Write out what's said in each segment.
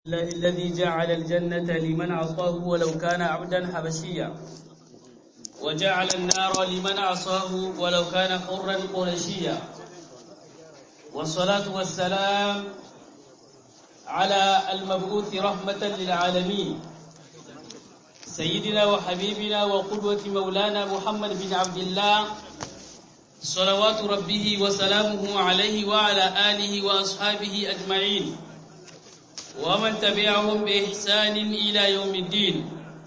الله الذي جعل الجنة لمن عصاه ولو كان عبدا حبشيا وجعل النار لمن عصاه ولو كان حرا قرشيا والصلاة والسلام على المبعوث رحمة للعالمين سيدنا وحبيبنا وقدوة مولانا محمد بن عبد الله صلوات ربه وسلامه عليه وعلى آله وأصحابه أجمعين ومن تبعهم بإحسان إلى يوم الدين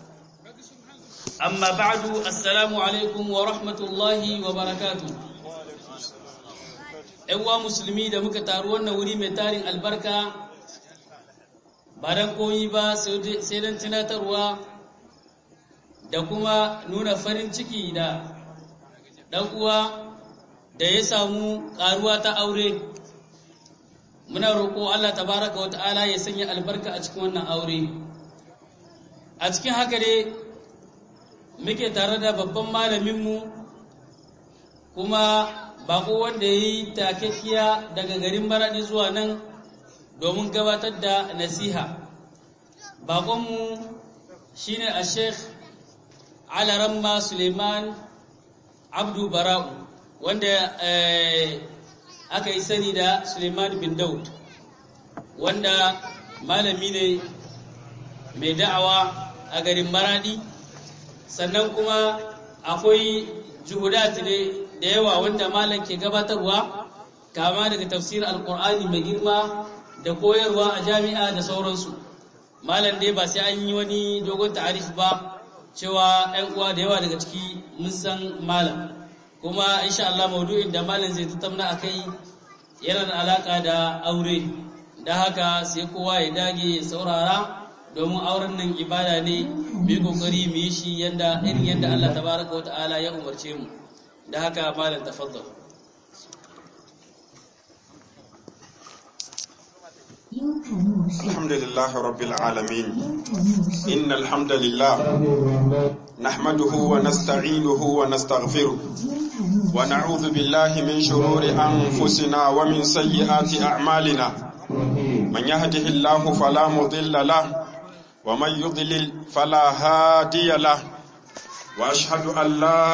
أما بعد السلام عليكم ورحمة الله وبركاته ‘Yan'uwa musulmi da muka taru wannan wuri mai tarin albarka ba don koyi ba sai don tunatarwa da kuma nuna farin ciki da ɗan'uwa da ya samu ƙaruwa ta aure muna roƙo Allah tabaraka wa ta'ala ya sanya albarka a cikin wannan aure a cikin haka dai muke tare da babban malaminmu kuma bako wanda ya yi takakkiya daga garin maraɗi zuwa nan domin gabatar da nasiha bakonmu shine a sheikh alaramma suleiman abdu bara'u wanda aka yi sani da Suleiman bin Daud wanda malami ne mai da'awa a garin Maradi sannan kuma akwai juhudat ne da yawa wanda malam ke gabatarwa kama daga tafsir alkur'ani mai girma da koyarwa a jami'a da sauransu malam dai ba sai an yi wani dogon ta'arif ba cewa 'yan uwa da yawa daga ciki mun san malam kuma insha Allah maudu'in da malam zai tattauna akai yana da alaka da aure da haka sai kowa ya dage ya saurara domin auren nan ibada ne mu yi kokari mu yi shi yanda irin yanda Allah tabaraka wata'ala ya umarce mu da haka malam tafaddal الحمد لله رب العالمين إن الحمد لله نحمده ونستعينه ونستغفره ونعوذ بالله من شرور أنفسنا ومن سيئات أعمالنا من يهده الله فلا مضل له ومن يضلل فلا هادي له وأشهد أن لا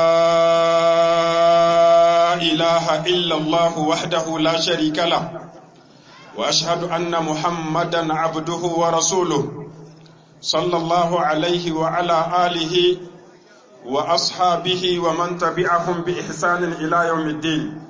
إله إلا الله وحده لا شريك له واشهد ان محمدا عبده ورسوله صلى الله عليه وعلى اله واصحابه ومن تبعهم باحسان الى يوم الدين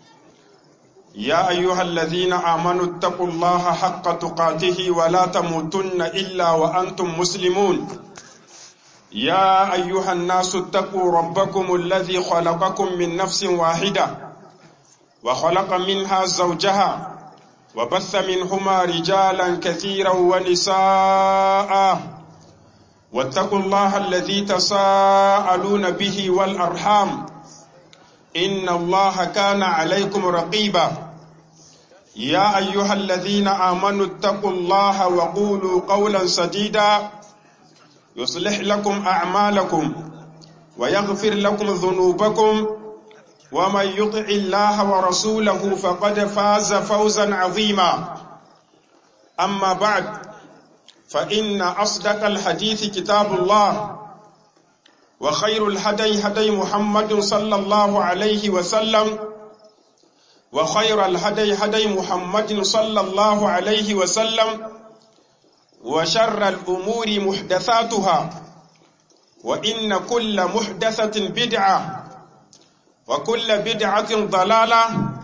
يا ايها الذين امنوا اتقوا الله حق تقاته ولا تموتن الا وانتم مسلمون يا ايها الناس اتقوا ربكم الذي خلقكم من نفس واحده وخلق منها زوجها وبث منهما رجالا كثيرا ونساء واتقوا الله الذي تساءلون به والأرحام إن الله كان عليكم رقيبا يا أيها الذين آمنوا اتقوا الله وقولوا قولا سديدا يصلح لكم أعمالكم ويغفر لكم ذنوبكم ومن يطع الله ورسوله فقد فاز فوزا عظيما أما بعد فإن أصدق الحديث كتاب الله وخير الهدي هدي محمد صلى الله عليه وسلم وخير الهدي هدي محمد صلى الله عليه وسلم وشر الأمور محدثاتها وإن كل محدثة بدعة وكل بدعة ضلالة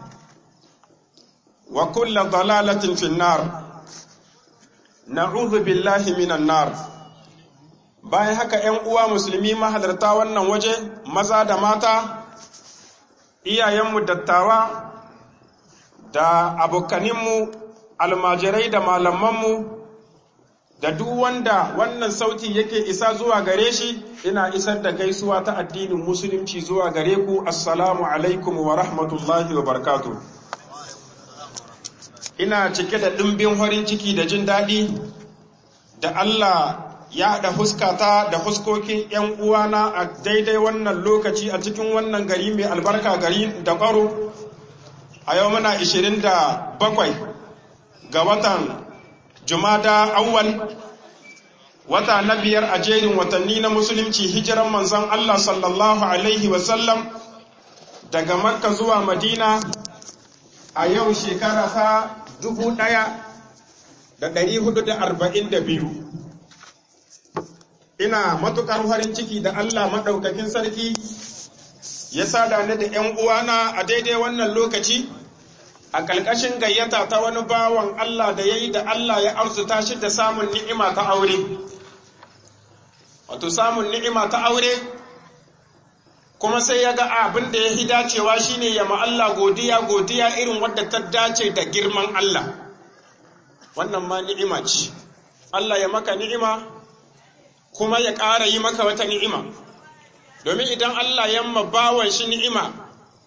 وكل ضلالة في النار نعوذ بالله من النار bayan haka ‘yan uwa musulmi mahalarta wannan waje maza da mata iyayenmu dattawa da abokaninmu almajirai da malamanmu da duk wanda wannan sauti yake isa zuwa gare shi ina isar da gaisuwa ta addinin musulunci zuwa gare ku assalamu alaikum wa rahmatullahi wa barakatu ina cike da ɗimbin farin ciki da jin daɗi da Allah ya haɗa huskata da huskokin ‘yan uwana a daidai wannan lokaci a cikin wannan gari mai albarka gari da ƙwaro a yau muna 27 ga watan jumada awwal wata na biyar a jerin watanni na musulunci hijiran manzon Allah sallallahu alaihi wasallam daga makka zuwa madina a yau shekara ta dubu ɗaya da ɗari hudu da arba'in da biyu ina matuƙar farin ciki da Allah maɗaukakin sarki ya sada ni da ‘yan uwana a daidai wannan lokaci a ƙalƙashin gayyata ta wani bawan Allah da ya yi da Allah ya arzuta shi da samun ni'ima ta aure. Wato samun ni'ima ta aure, kuma sai ya ga abin da ya yi dacewa shi ne ya Allah godiya godiya irin wadda ta dace da girman Allah. Wannan ma ni'ima ce. Allah ya maka ni'ima, kuma ya ƙara yi maka wata ni'ima. Domin idan Allah ya ma bawan shi ni'ima,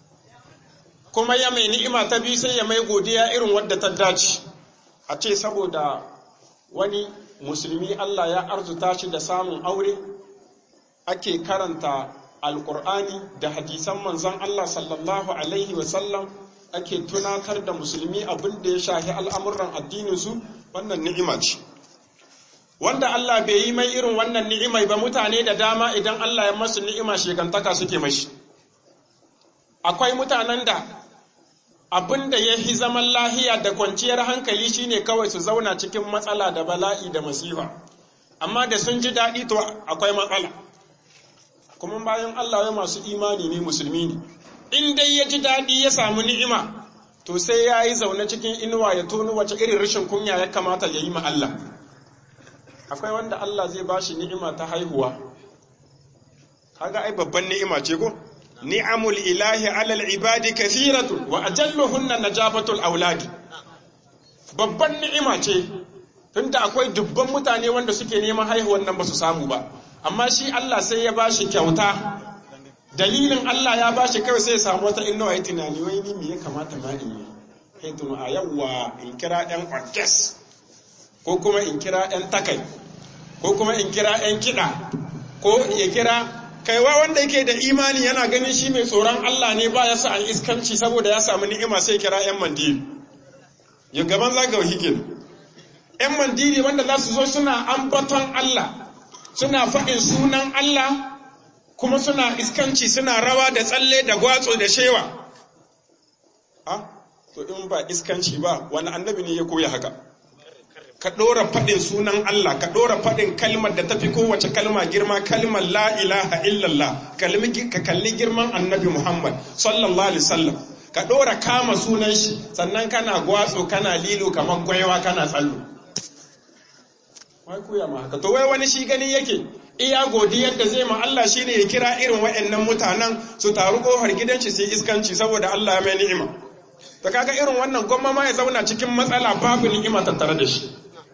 kuma ya mai ni'ima ta biyu sai ya mai godiya irin wadda ta dace a ce saboda wani musulmi Allah ya arzuta shi da samun aure ake karanta alkur'ani da hadisan manzon Allah sallallahu alaihi wasallam ake tunatar da musulmi abin da ya shahi al'amuran addininsu wannan ni'ima ce wanda Allah bai yi mai irin wannan ni'imai ba mutane da dama idan Allah ya masu ni'ima shekantaka suke mashi akwai mutanen da abin da ya fi zaman lahiya da kwanciyar hankali shine kawai su zauna cikin matsala da bala'i da masifa amma da sun ji daɗi to akwai matsala kuma bayan Allah ya masu imani ne musulmi ne in dai ya ji daɗi ya samu ni'ima to sai ya yi zaune cikin inuwa ya toni wace irin rashin kunya ya kamata ya yi ma Allah akwai wanda Allah zai ba shi ni'ima ta haihuwa kaga ai babban ni'ima ce ko ni'amul ilahi alal ibadi kathiratu wa ajalluhunna najabatul auladi babban ni'ima ce tunda akwai dubban mutane wanda suke neman haihuwan nan ba su samu ba amma shi Allah sai ya bashi kyauta dalilin Allah ya bashi kawai sai ya samu wata innawa yi tunani wai ni me ya kamata ma in yi kai tunu a yawwa in kira ɗan orkes ko kuma in kira ɗan takai ko kuma in kira ɗan kiɗa ko ya kira kaiwa wanda yake da imani yana ganin shi mai tsoron Allah ne ba ya sa an iskanci saboda ya samu ni'ima sai kira 'yan mandiri ya gaban zagawa hikin 'yan mandiri wanda za su zo suna ambaton Allah suna faɗin sunan Allah kuma suna iskanci suna rawa da tsalle da gwatso da shewa ha to in ba iskanci ba wani annabi ne ya koya haka ka ɗora faɗin sunan Allah ka ɗora faɗin kalmar da tafi kowace kalma girma kalmar la ilaha illallah ka kalli girman annabi Muhammad sallallahu alaihi wasallam ka ɗora kama sunan shi sannan kana gwatso kana lilo kamar gwaiwa kana tsallo wai koya ma haka to wai wani shi gani yake iya godiyar da zai ma Allah shine ya kira irin waɗannan mutanen su taru kofar gidan shi sai iskanci saboda Allah ya mai ni'ima to kaga irin wannan gwamma ma ya zauna cikin matsala babu ni'ima tattare da shi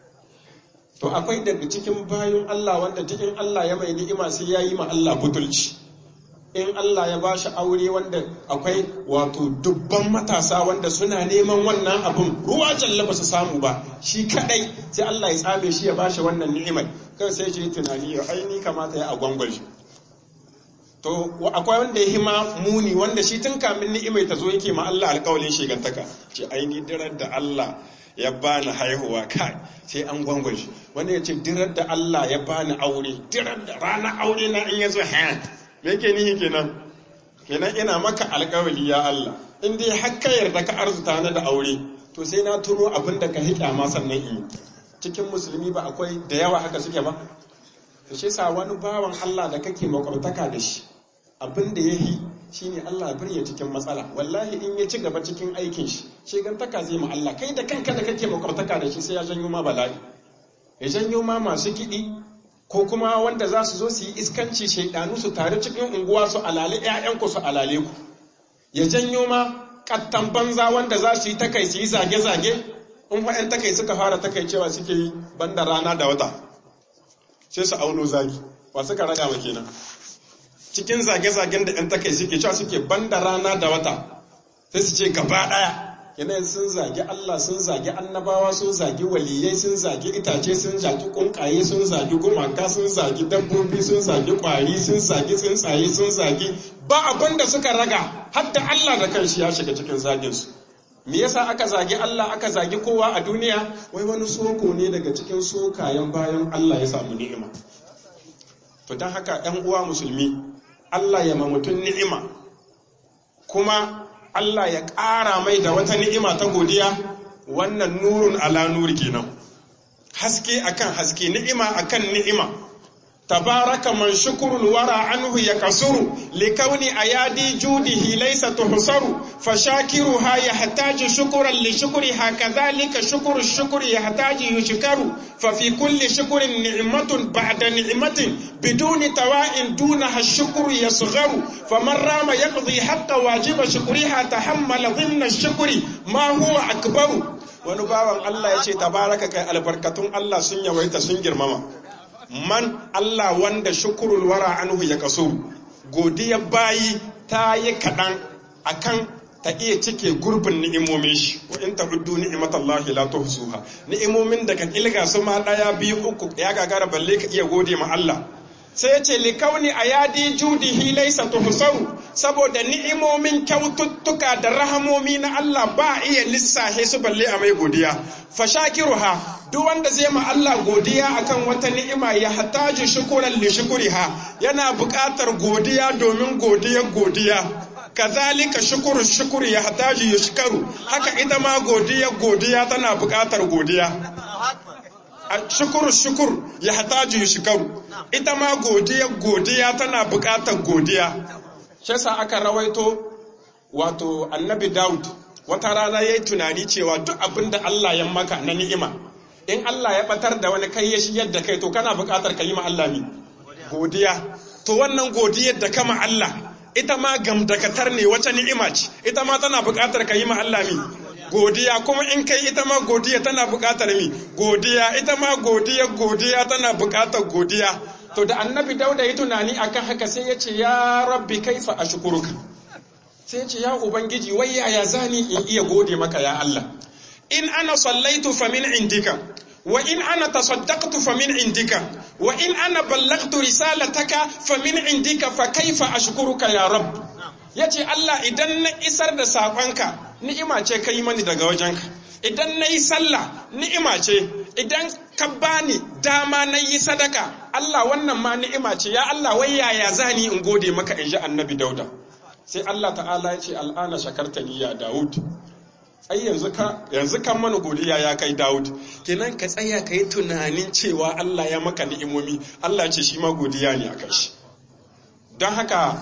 to akwai daga cikin bayan Allah wanda cikin Allah ya mai ni'ima sai ya yi ma Allah butulci in Allah ya bashi aure wanda akwai wato dubban matasa wanda suna neman wannan abun ruwa jalla ba su samu ba shi kadai sai Allah ya tsame shi ya bashi wannan ni'imar kai sai shi tunani ya aini kamata ya agwangwar shi to akwai wanda ya hima muni wanda shi tun kamin ni'imai ta zo yake ma Allah alƙawalin shigantaka ce aini dirar da Allah ya bani haihuwa kai sai an gwangwan shi wanda ya ce dirar da Allah ya bani aure dirar da rana aure na in ya zo ha me yake nihi kenan kenan ina maka alƙawali ya Allah in dai har ka yarda ka arzuta na da aure to sai na turo abin da ka hiƙa ma sannan in cikin musulmi ba akwai da yawa haka suke ba to shi sa wani bawan Allah da kake makwabtaka da shi abin da ya yi shi ne Allah ya birya cikin matsala wallahi in ya ci gaba cikin aikin shi shegantaka zai ma Allah kai da kanka da kake makwabtaka da shi sai ya janyo ma bala'i ya janyo ma masu kiɗi ko kuma wanda za su zo su yi iskanci shaidanu su tare cikin unguwa su alale ƴaƴanku su alale ku ya janyo ma kattan banza wanda za su yi takai su yi zage-zage in wa'yan takai suka fara takai cewa suke yi banda rana da wata sai su auno zagi wa suka raga ma kenan cikin zage-zagen da ‘yan takai suke cewa suke banda rana da wata sai su ce gaba ɗaya yanayin sun zagi Allah sun zagi annabawa sun zagi waliyai sun zagi itace sun zagi kunkaye sun zagi gumaka sun zagi dabbobi sun zagi kwari sun zagi tsuntsaye sun zagi ba abin da suka raga hatta Allah da kanshi ya shiga cikin zaginsu me yasa aka zagi Allah aka zagi kowa a duniya wai wani soko ne daga cikin sokayen bayan Allah ya samu ni'ima to don haka ‘yan uwa musulmi Allah ya ma mutum ni'ima kuma Allah ya ƙara mai da wata ni'ima ta godiya wannan nurun ala nuri kenan haske akan haske ni'ima akan ni'ima tabaraka man shukrul wara anhu yakasuru likauni ayadi judihi laysa tuhsaru fashakiruha yahtaju shukran li shukriha kadhalika shukru shukri yahtaju yushkaru fa fi kulli shukrin ni'matun ba'da ni'matin biduni tawa'in dunaha ash-shukru yasgharu faman rama yaqdi haqqa wajiba shukriha tahammala dhimna ash-shukri ma huwa akbaru wani bawan Allah ya ce tabaraka kai albarkatun Allah sun yawaita sun girmama man Allah wanda shukurul wara anhu ya kaso godiya bayi ta yi kaɗan akan ta iya cike gurbin ni'imomin shi wa in ta'uddu ni'matallahi la tuhsuha ni'imomin da ka kilga su ma daya biyu uku ya gagara balle ka iya gode ma Allah sai ya ce likauni ayadi judihi laysa tuhsaru saboda ni'imomin kyaututtuka da rahamomi na Allah ba iya lissahe su balle a mai godiya fashakiruha duk wanda zai ma Allah godiya akan wata ni'ima ya hataju shukuran li shukuriha yana buƙatar godiya domin godiyar godiya kazalika shukuru shukuri ya hataju yushkaru haka ita ma godiya godiya tana buƙatar godiya shukuru shukur ya hataju yushkaru ita ma godiya godiya tana buƙatar godiya shi sa aka rawaito wato annabi Daud wata rana yayi tunani cewa duk abin da Allah ya maka na ni'ima in Allah ya batar da wani kai ya shigar da kai to kana buƙatar ka yi ma Allah ne godiya to wannan godiyar da kama Allah ita ma gamdakatar ne wata ni'ima ce ita ma tana buƙatar ka yi ma Allah ne godiya kuma in kai ita ma godiya tana buƙatar mi godiya ita ma godiya godiya tana buƙatar godiya to da annabi dauda yi tunani akan haka sai ya ce ya rabbi kaifa ashkuruka sai ya ce ya ubangiji wai yaya zani in iya gode maka ya Allah in ana sallaitu fa min indika wa in ana tasaddaqtu fa min indika wa in ana ballagtu risalataka fa min indika fa kaifa ashkuruka ya rabb yace Allah idan na isar da sakonka ni'ima ce kai mani daga wajenka idan na yi sallah ni'ima ce idan ka bani dama na yi sadaka Allah wannan ma ni'ima ce ya Allah wai yaya zani in gode maka in ji annabi dauda sai Allah ta'ala ya ce al'ana shakartani ya Dawud ai yanzu ka yanzu kan mana godiya ya kai Dawud kenan ka tsaya ka yi tunanin cewa Allah ya maka ni'imomi Allah ce shi ma godiya ne akan shi don haka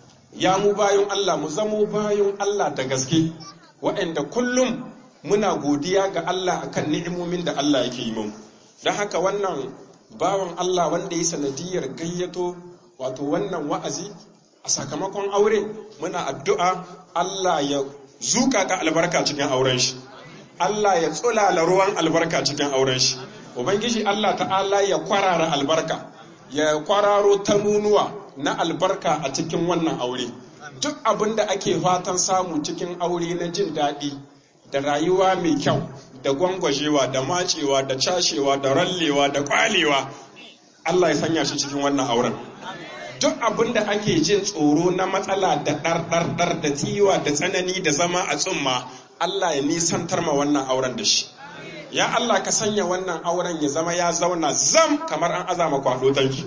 ya mu bayan Allah mu zamo bayan Allah da gaske waɗanda kullum muna godiya ga Allah akan ni'imomin da Allah yake yi mu don haka wannan bawan Allah wanda ya sanadiyar gayyato wato wannan wa'azi a sakamakon aure muna addu'a Allah ya zuka ga albarka cikin auren shi Allah ya tsulala ruwan albarka cikin auren shi ubangiji Allah ta'ala ya kwarara albarka ya kwararo ta nunuwa na albarka a cikin wannan aure duk abin da ake fatan samu cikin aure na jin daɗi da rayuwa mai kyau da gwangwajewa da macewa da cashewa da rallewa da kwalewa Allah ya sanya shi cikin wannan auren duk abin da ake jin tsoro na matsala da ɗarɗarɗar da tsiwa da tsanani da zama a tsumma Allah ya nisantar ma wannan auren da shi ya Allah ka sanya wannan auren ya zama ya zauna zam kamar an azama kwado tanki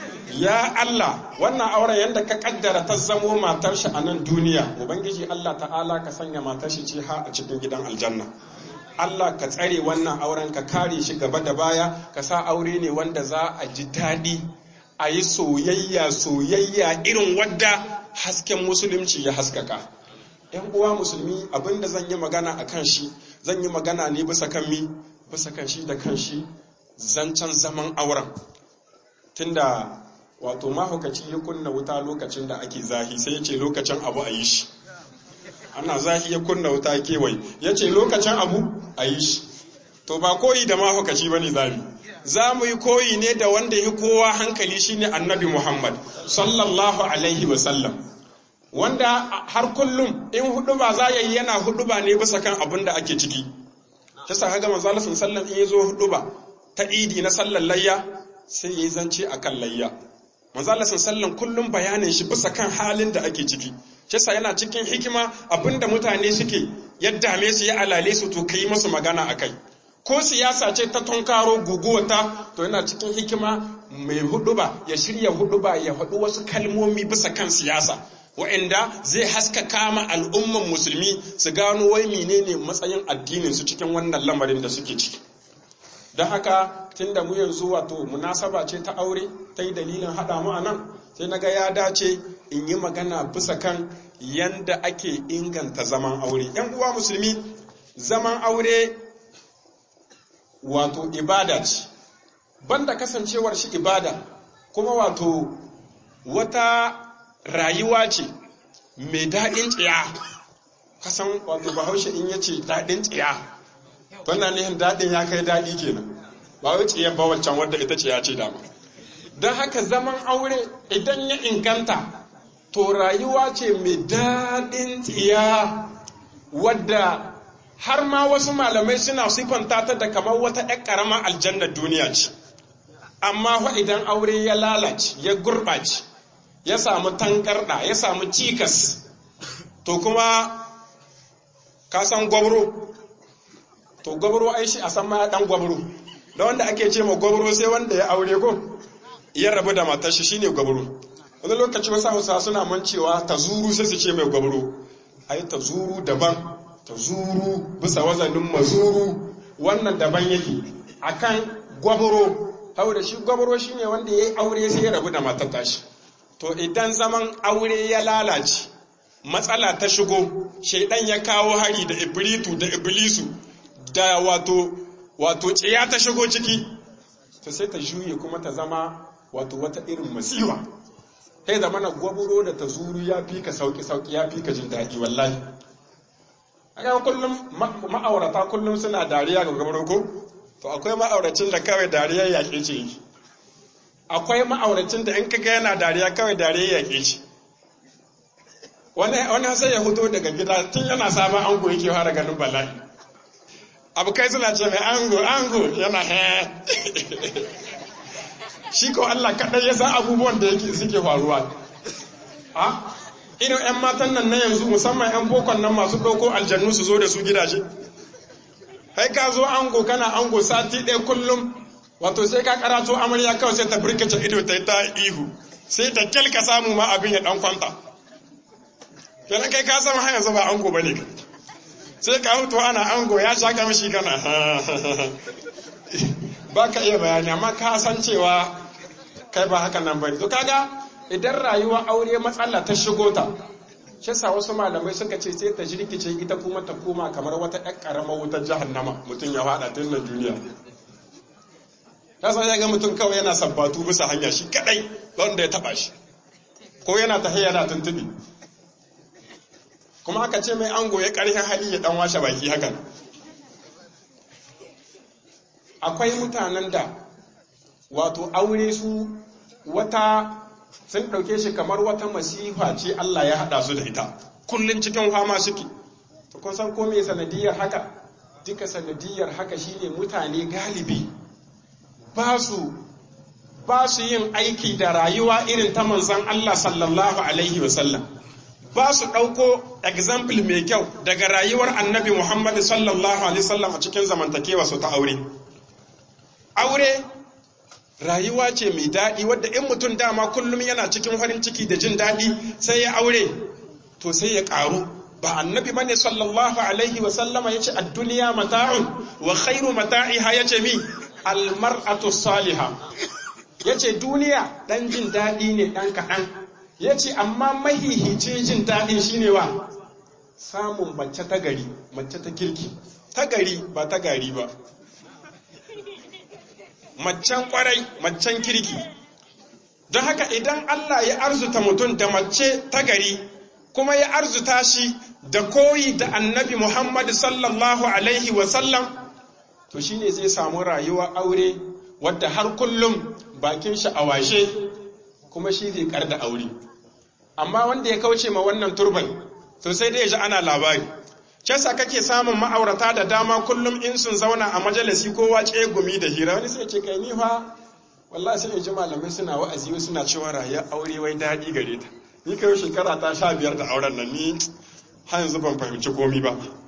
ya Allah wannan auren yadda ka kaddara ta zamo matar shi a nan duniya ubangiji Allah ta'ala ka sanya matar shi ce ha a cikin gidan aljanna Allah ka tsare wannan auren ka kare shi gaba da baya ka sa aure ne wanda za a ji daɗi a yi soyayya soyayya irin wadda hasken musulunci ya haskaka yan uwa musulmi abinda zan yi magana a kan shi zan yi magana ne bisa kan mi bisa kan shi da kan shi zancen zaman auren tunda wato mahaukaci ya kunna wuta lokacin da ake zahi sai ya ce lokacin abu a yi shi ana zahi ya kunna wuta kewaye ya ce lokacin abu a yi shi to ba koyi da mahaukaci ba ne zami za mu yi koyi ne da wanda ya kowa hankali shine annabi muhammad sallallahu alaihi wasallam wanda har kullum in hudu ba za ya yi yana hudu ba ne bisa kan abin da ake ciki ta sa haga manzo Allah sallallahu in yazo hudu ba ta idi na sallar layya sai yayi zance akan layya manzo Allah sallallahu kullum bayanin shi bisa kan halin da ake ciki shi yana cikin hikima abinda mutane suke ya dame su ya alale su to ka yi musu magana a kai ko siyasa ce ta tunkaro guguwata to yana cikin hikima mai huduba ya shirya huduba ya faɗi wasu kalmomi bisa kan siyasa wa'anda zai haska kama al'umman musulmi su gano wai menene matsayin addinin su cikin wannan lamarin da suke ciki don haka tunda mu yanzu wato munasaba ce ta aure ta yi dalilin haɗa mu a nan sai na ga ya dace in yi magana bisa kan yanda ake inganta zaman aure yan uwa musulmi zaman aure wato ibada ce banda kasancewar shi ibada kuma wato wata rayuwa ce mai daɗin tsiya kasan wato bahaushe in yace daɗin tsiya wannan nihin daɗin ya kai daɗi kenan ba wai tsiyar ba wancan wadda ita ce ya ce dama don haka zaman aure idan ya inganta to rayuwa ce mai daɗin tsiya wadda har ma wasu malamai suna siffanta ta da kamar wata ‘yan ƙaramar aljannar duniya ce amma fa idan aure ya lalace ya gurɓace ya samu tankarɗa ya samu cikas to kuma ka san gwabro to gwabro ai shi a san ma ɗan gwabro da wanda ake ce ma gwabro sai wanda ya aure ko ya rabu da matar shi shine gwabro wani lokaci wasu hausa suna mancewa ta zuru sai su ce mai gwabro ai ta zuru daban ta zuru bisa wazanin mazuru wannan daban yake akan gwabro hau da shi gwabro shine wanda ya yi aure sai ya rabu da matar tashi to idan zaman aure ya lalace matsala ta shigo shaidan ya kawo hari da ibritu da iblisu da wato wato tsiya ta shigo ciki to sai ta juye kuma ta zama wato wata irin masiwa kai zama na gwaburo da ta zuru ya fi ka sauki sauki ya fi ka jin daɗi wallahi a kullum ma'aurata kullum suna dariya ga gwaburo ko to akwai ma'auracin da kawai dariya yaƙe ce yake akwai ma'auracin da in kaga yana dariya kawai dariya yaƙe ce wani sai ya huto daga gida tun yana sabon ango yake fara ganin bala'i abu kai suna ce mai ango ango yana he shi ko Allah kaɗai ya san abubuwan da yake suke faruwa a irin 'yan matan nan na yanzu musamman 'yan bokon nan masu ɗauko aljannu su zo da su gidaje kai ka zo ango kana ango sati ɗaya kullum wato sai ka karato amarya kawai sai ta birkace ido ta yi ta ihu sai ta kyalka samu ma abin ya ɗan kwanta kenan kai ka san har yanzu ba ango bane ka sai ka hutu ana ango ya sha kamshi kana ba ka iya bayani amma ka san cewa kai ba haka nan bane to kaga idan rayuwa aure matsala ta shigo ta shi sa wasu malamai suka ce sai ta jirkice ita kuma ta koma kamar wata ƴan ƙaramar wutar jahannama mutum ya faɗa tun na duniya ta san ya ga mutum kawai yana sabbatu bisa hanya shi kadai wanda ya taba shi ko yana ta yana tuntubi kuma aka ce mai ango ya ƙarfin hali ya dan washe baki hakan akwai mutanen da wato aure su wata sun ɗauke shi kamar wata masifa ce Allah ya haɗa su da ita kullum cikin fama suke to kun san ko me sanadiyar haka duka sanadiyar haka shine mutane galibi ba su ba su yin aiki da rayuwa irin ta manzon Allah sallallahu alaihi wasallam ba su ɗauko example mai kyau daga rayuwar annabi Muhammad sallallahu alaihi wasallam a cikin zamantakewa su ta aure aure rayuwa ce mai daɗi wadda in mutum dama kullum yana cikin farin ciki da jin daɗi sai ya aure to sai ya ƙaru ba annabi bane sallallahu alaihi wa sallama yace ad-dunya mata'un wa khairu mata'iha yace mi al-mar'atu salihah yace duniya dan jin daɗi ne dan kaɗan yace amma mahihicin jin daɗin shine wa samun mace ta gari mace ta kirki ta gari ba ta gari ba macen kwarai macen kirki don haka idan Allah ya arzuta mutum da mace ta gari kuma ya arzuta shi da koyi da annabi Muhammad sallallahu alaihi wasallam to shine zai samu rayuwa aure wadda har kullum bakin shi a washe kuma shi zai kar da aure amma wanda ya kauce ma wannan turban to sai dai ya ji ana labari Cesa kake samun ma'aurata da dama kullum in sun zauna a majalisi ko wace gumi da hira wani sai ce kai ni fa wallahi sai in ji malamai suna wa'azi suna cewa rayuwar aure wai daɗi gare ta ni kai shekara ta sha biyar da auren nan ni har yanzu ban fahimci komi ba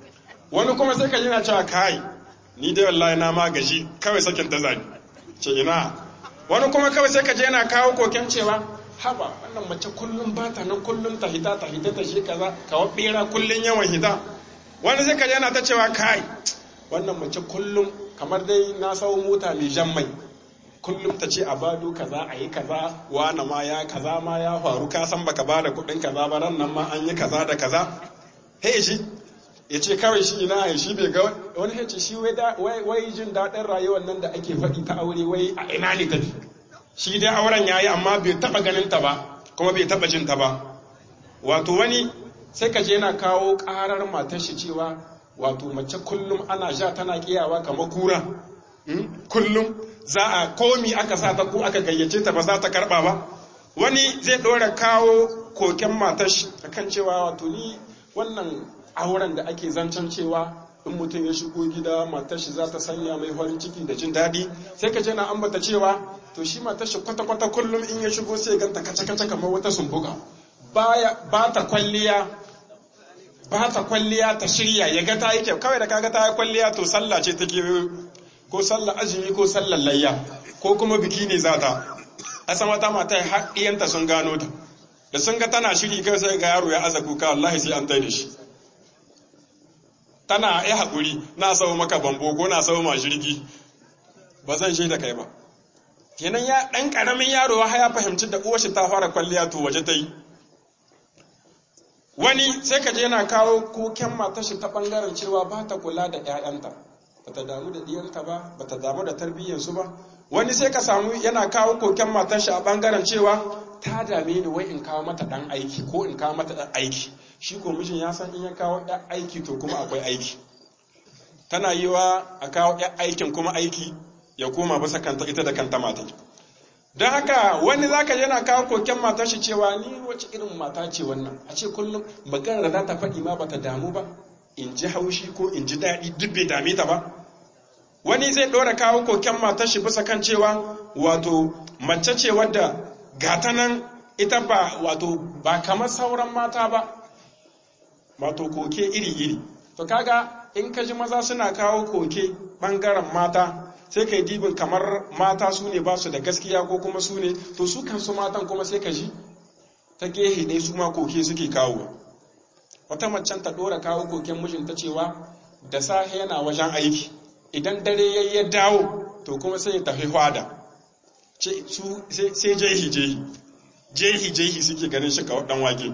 wani kuma sai ka yana cewa kai ni dai wallahi na ma gaji kawai sakin ta zani ce ina wani kuma kawai sai ka je yana kawo koken cewa haba wannan mace kullum ba ta nan kullum ta hita ta hita ta shi kaza kawo bera kullum yawan hita wani sai ka je yana ta cewa kai wannan mace kullum kamar dai na sau mota mai jan mai kullum ta ce a bado kaza a yi kaza wane ma ya kaza ma ya faru ka san baka bada kuɗin kaza ba ran nan ma an yi kaza da kaza he shi ya ce kawai shi ina ya shi bai ga wani ya ce shi wai jin daɗin rayuwar nan da ake faɗi ta aure wai a ina ne tafi shi dai auren ya yi amma bai taɓa ganin ta ba kuma bai taɓa jin ta ba wato wani sai ka je yana kawo ƙarar matar shi cewa wato mace kullum ana sha tana kiyawa kamar kura kullum za a komi aka sa ta ko aka gayyace ta ba za ta karba ba wani zai ɗora kawo koken matar shi akan cewa wato ni wannan auren da ake zancen cewa in mutum ya shigo gida matar shi za ta sanya mai farin ciki da jin daɗi sai ka je na ambata cewa to shi matar shi kwata-kwata kullum in ya shigo sai ganta kace-kace kamar wata sumbuka ba ta kwalliya ba ta kwalliya ta shirya ya ga ta yi kyau kawai da kaga ta yi kwalliya to sallah ce take ko sallah azumi ko sallar layya ko kuma biki ne za ta a san wata mata haɗiyanta sun gano ta da sun ga tana shiri kai sai ga yaro ya aza kuka wallahi sai an tai da shi tana ya haƙuri na sau maka bambo ko na sau ma jirgi ba zan shi da kai ba kenan ya ɗan ƙaramin yaro ya fahimci da uwar shi ta fara kwalliya to waje ta yi wani sai ka je yana kawo koken matar shi ta bangaren cewa ba ta kula da 'ya'yanta ba ta damu da diyanta ba ba ta damu da tarbiyyarsu ba wani sai ka samu yana kawo koken matar shi a bangaren cewa ta dame ni wai in kawo mata dan aiki ko in kawo mata dan aiki shi ko mijin ya san in ya kawo ɗan aiki to kuma akwai aiki tana yi wa a kawo ɗan aikin kuma aiki ya koma bisa kanta ita da kanta mata don haka wani zaka yana kawo koken matar shi cewa ni wace irin mata ce wannan a ce kullum maganar da za ta faɗi ma bata damu ba in ji haushi ko in ji daɗi duk bai dame ta ba wani zai ɗora kawo koken matar shi bisa kan cewa wato mace ce wadda gata nan ita ba wato ba kamar sauran mata ba wato koke iri-iri to kaga in ka ji maza suna kawo koke ɓangaren mata sai ka yi dibin kamar mata su ne ba su da gaskiya ko kuma su ne to su kansu matan kuma sai ka ji ta gehe ɗaya su ma koke suke kawo wata macen ta ɗora kawo koken mijinta cewa da safe yana wajen aiki idan dare ya ya dawo to kuma sai ya tafi hwada sai jehi jehi jehi jehi suke ganin shi kawai dan wake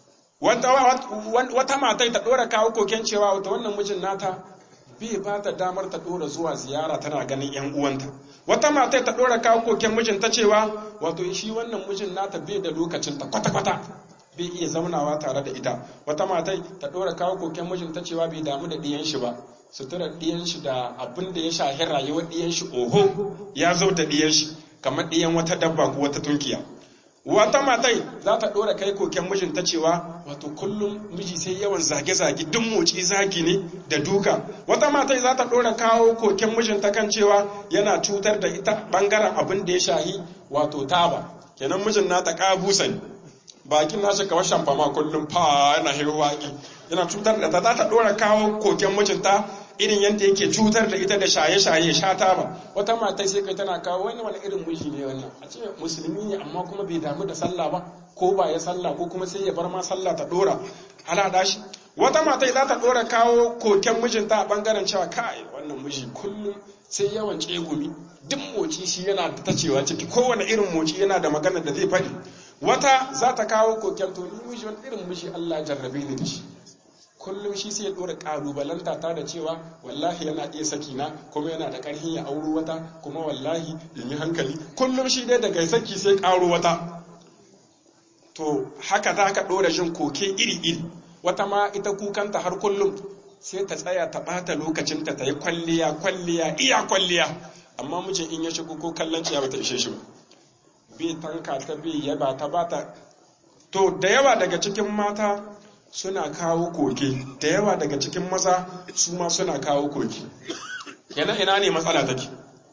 wata matai ta ɗora kawo koken cewa wata wannan mijin nata bai ba ta damar ta dora zuwa ziyara tana ganin yan uwanta wata mata ta dora kawo koken mijinta cewa wato shi wannan mijin nata bai da lokacin ta kwata kwata bai iya zaunawa tare da ita wata mata ta dora kawo koken mijinta cewa bai damu da diyan shi ba sutura diyan shi da abin da ya shahi rayuwar diyan shi oho ya zo da diyan shi kamar diyan wata dabba ko wata tunkiya wata matai za ta ɗora kai koken mijinta cewa wato kullum miji sai yawan zage-zage duk moci zagi ne da duka wata matai za ta ɗora kawo koken mijinta kan cewa yana cutar da ita ɓangaren abin da ya shahi wato taba kenan mijin nata ƙabusa ne bakin nashi kawai shamfama kullum fa yana hirwaƙi yana cutar da ta za ta ɗora kawo koken mijinta irin yadda yake cutar da ita da shaye-shaye sha taba wata mata sai kai tana kawo wani wani irin miji ne wannan a ce musulmi ne amma kuma bai damu da sallah ba ko ba ya sallah ko kuma sai ya bar ma sallah ta dora halada shi wata mata za ta dora kawo koken mijinta a bangaren cewa kai wannan miji kullum sai yawan tsegumi duk moci shi yana da tacewa ciki kowane irin moci yana da magana da zai faɗi wata za ta kawo koken to ni miji wani irin miji Allah jarrabe ni da shi kullum shi sai ya dora kalubalanta ta da cewa wallahi yana iya saki na kuma yana da karhin ya auro wata kuma wallahi in yi hankali kullum shi dai daga saki sai karo wata to haka za ka dora jin koke iri-iri wata ma ita kukanta har kullum sai ta tsaya ta bata lokacinta ta yi kwalliya kwalliya iya kwalliya amma mijin in ya shigo ko kallon ciya bata ishe shi ba bai tanka ta bai yaba ta bata to da yawa daga cikin mata suna kawo koke da yawa daga cikin maza su ma suna kawo koke yana ina ne matsala take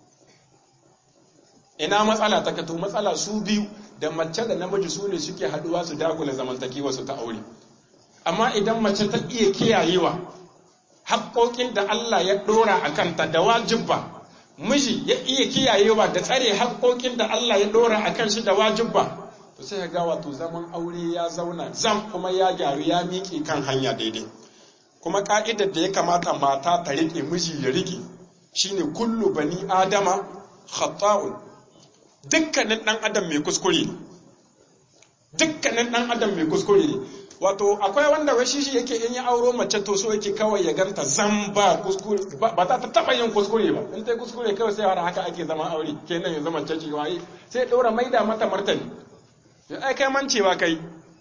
ina matsala take to matsala su biyu da mace da namiji su ne suke haduwa su dakula zamantakewa su ta aure amma idan mace ta iya kiyayewa haƙoƙin da Allah ya ɗora a kanta da wajibba miji ya iya kiyayewa da tsare haƙoƙin da Allah ya ɗora a kan shi da wajibba to sai ga wato zaman aure ya zauna zam kuma ya gyaru ya miƙe kan hanya daidai kuma ka'idar da ya kamata mata ta riƙe miji ya riƙe shine kullu bani adama khata'un dukkanin ɗan adam mai kuskure ne dukkanin ɗan adam mai kuskure ne wato akwai wanda wai shi yake in ya auro mace to so yake kawai ya ganta zan ba kuskure ba ta taba yin kuskure ba in ta kuskure kawai sai har haka ake zama aure kenan yanzu mace ce waye sai ɗora maida mata martani ai kai mancewa kai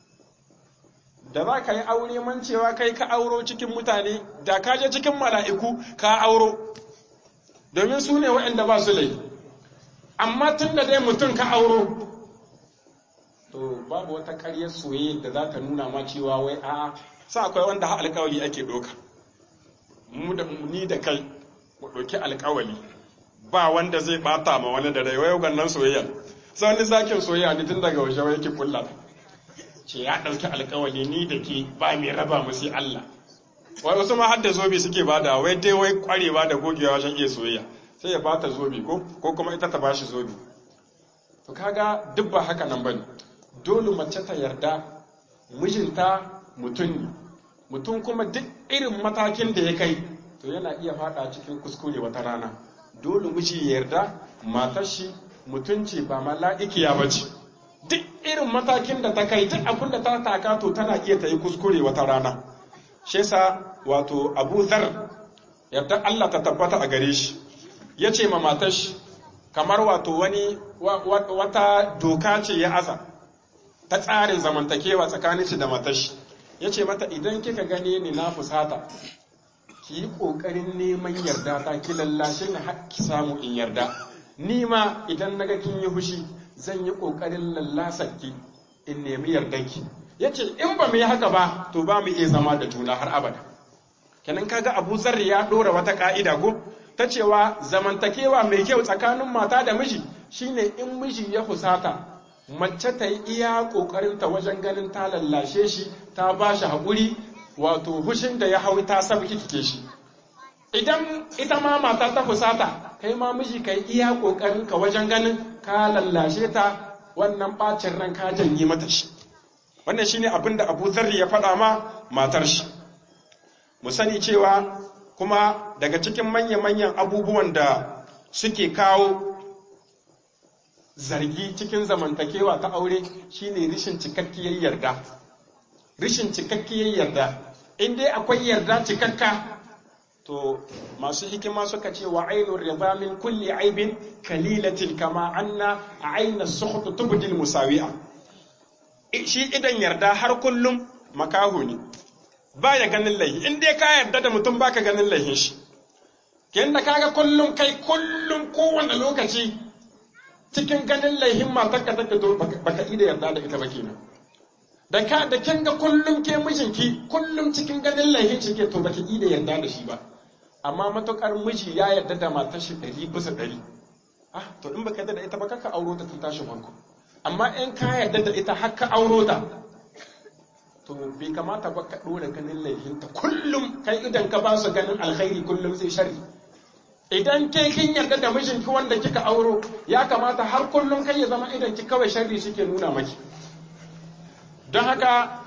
da za ka yi aure mancewa kai ka auro cikin mutane da ka je cikin mala'iku ka auro domin su ne waɗanda ba su laifi amma tun da dai mutum ka auro to babu wata ƙaryar soyayya da za ta nuna ma cewa wai a sa akwai wanda ha alƙawali ake ɗoka mu da ni da kai mu ɗauki alƙawali ba wanda zai bata ma wani da rai wai wannan soyayya sai wani zakin soyayya ne tun daga waje wai yake kulla ce ya ɗauki alƙawali ni da ke ba mai raba mu sai Allah wai wasu ma har da zobe suke bada wai dai wai kwarewa da gogewa wajen iya soyayya sai ya bata zobe ko ko kuma ita ta bashi zobe to kaga duk ba haka nan bane dole mace ta yarda mijinta mutum ne mutum kuma duk irin matakin da ya kai to yana iya fada cikin kuskure wata rana dole miji ya yarda matar shi mutunci ba mala'ikiya ba ce duk irin matakin da ta kai duk abin da ta taka to tana iya ta yi kuskure wata rana shi yasa wato abu zar yarda Allah ta tabbata a gare shi ya ce ma matar shi kamar wato wani wata doka ce ya aza ta tsarin zamantakewa tsakanin shi da matashi ya ce mata idan kika gane ni na fusata ki yi ƙoƙarin neman yarda ta ki lallashe ni har ki samu in yarda ni ma idan naga kin yi hushi zan yi ƙoƙarin lallasar ki in nemi yardanki ya ce in ba mu yi haka ba to ba mu iya zama da juna har abada kenan kaga abu zarri ya ɗora wata ƙa'ida ko ta cewa zamantakewa mai kyau tsakanin mata da miji shine in miji ya fusata mace ta yi iya ƙoƙarinta wajen ganin ta lallashe shi ta ba shi haƙuri wato hushin da ya hau ta sabki kike shi idan ita ma mata ta fusata kai ma miji ka yi iya ƙoƙarinka wajen ganin ka lallashe ta wannan ɓacin ran ka janye mata shi wannan shine abin da abu zarri ya faɗa ma matar shi mu sani cewa kuma daga cikin manya-manyan abubuwan da suke kawo zargi cikin zamantakewa ta aure shine rishin cikakkiyar yarda rishin cikakkiyar yarda in dai akwai yarda cikakka to masu hikima suka ce wa ainur rida min kulli aibin kalilatin kama anna aina sukhut tubdil musawi'a shi idan yarda har kullum makaho ne baya ganin laihi in dai ka yarda da mutum baka ganin laihin shi kin da kaga kullum kai kullum kowane lokaci cikin ganin laihin matarka take to baka ida yarda da ita ba kenan da ka da kin ga kullum ke mijinki kullum cikin ganin laihin shi ke to baki ida yarda da shi ba amma matukar miji ya yarda da matar shi ɗari bisa ɗari ah to in baka yarda da ita ba kaka auro ta tun tashin farko amma in ka yarda da ita har ka auro ta to bai kamata ba ka ɗora ganin laihinta kullum kai idan ka ba su ganin alkhairi kullum sai shari idan ke kin yarda da mijinki wanda kika auro ya kamata har kullum kai ya zama idan ki kawai sharri suke nuna maki don haka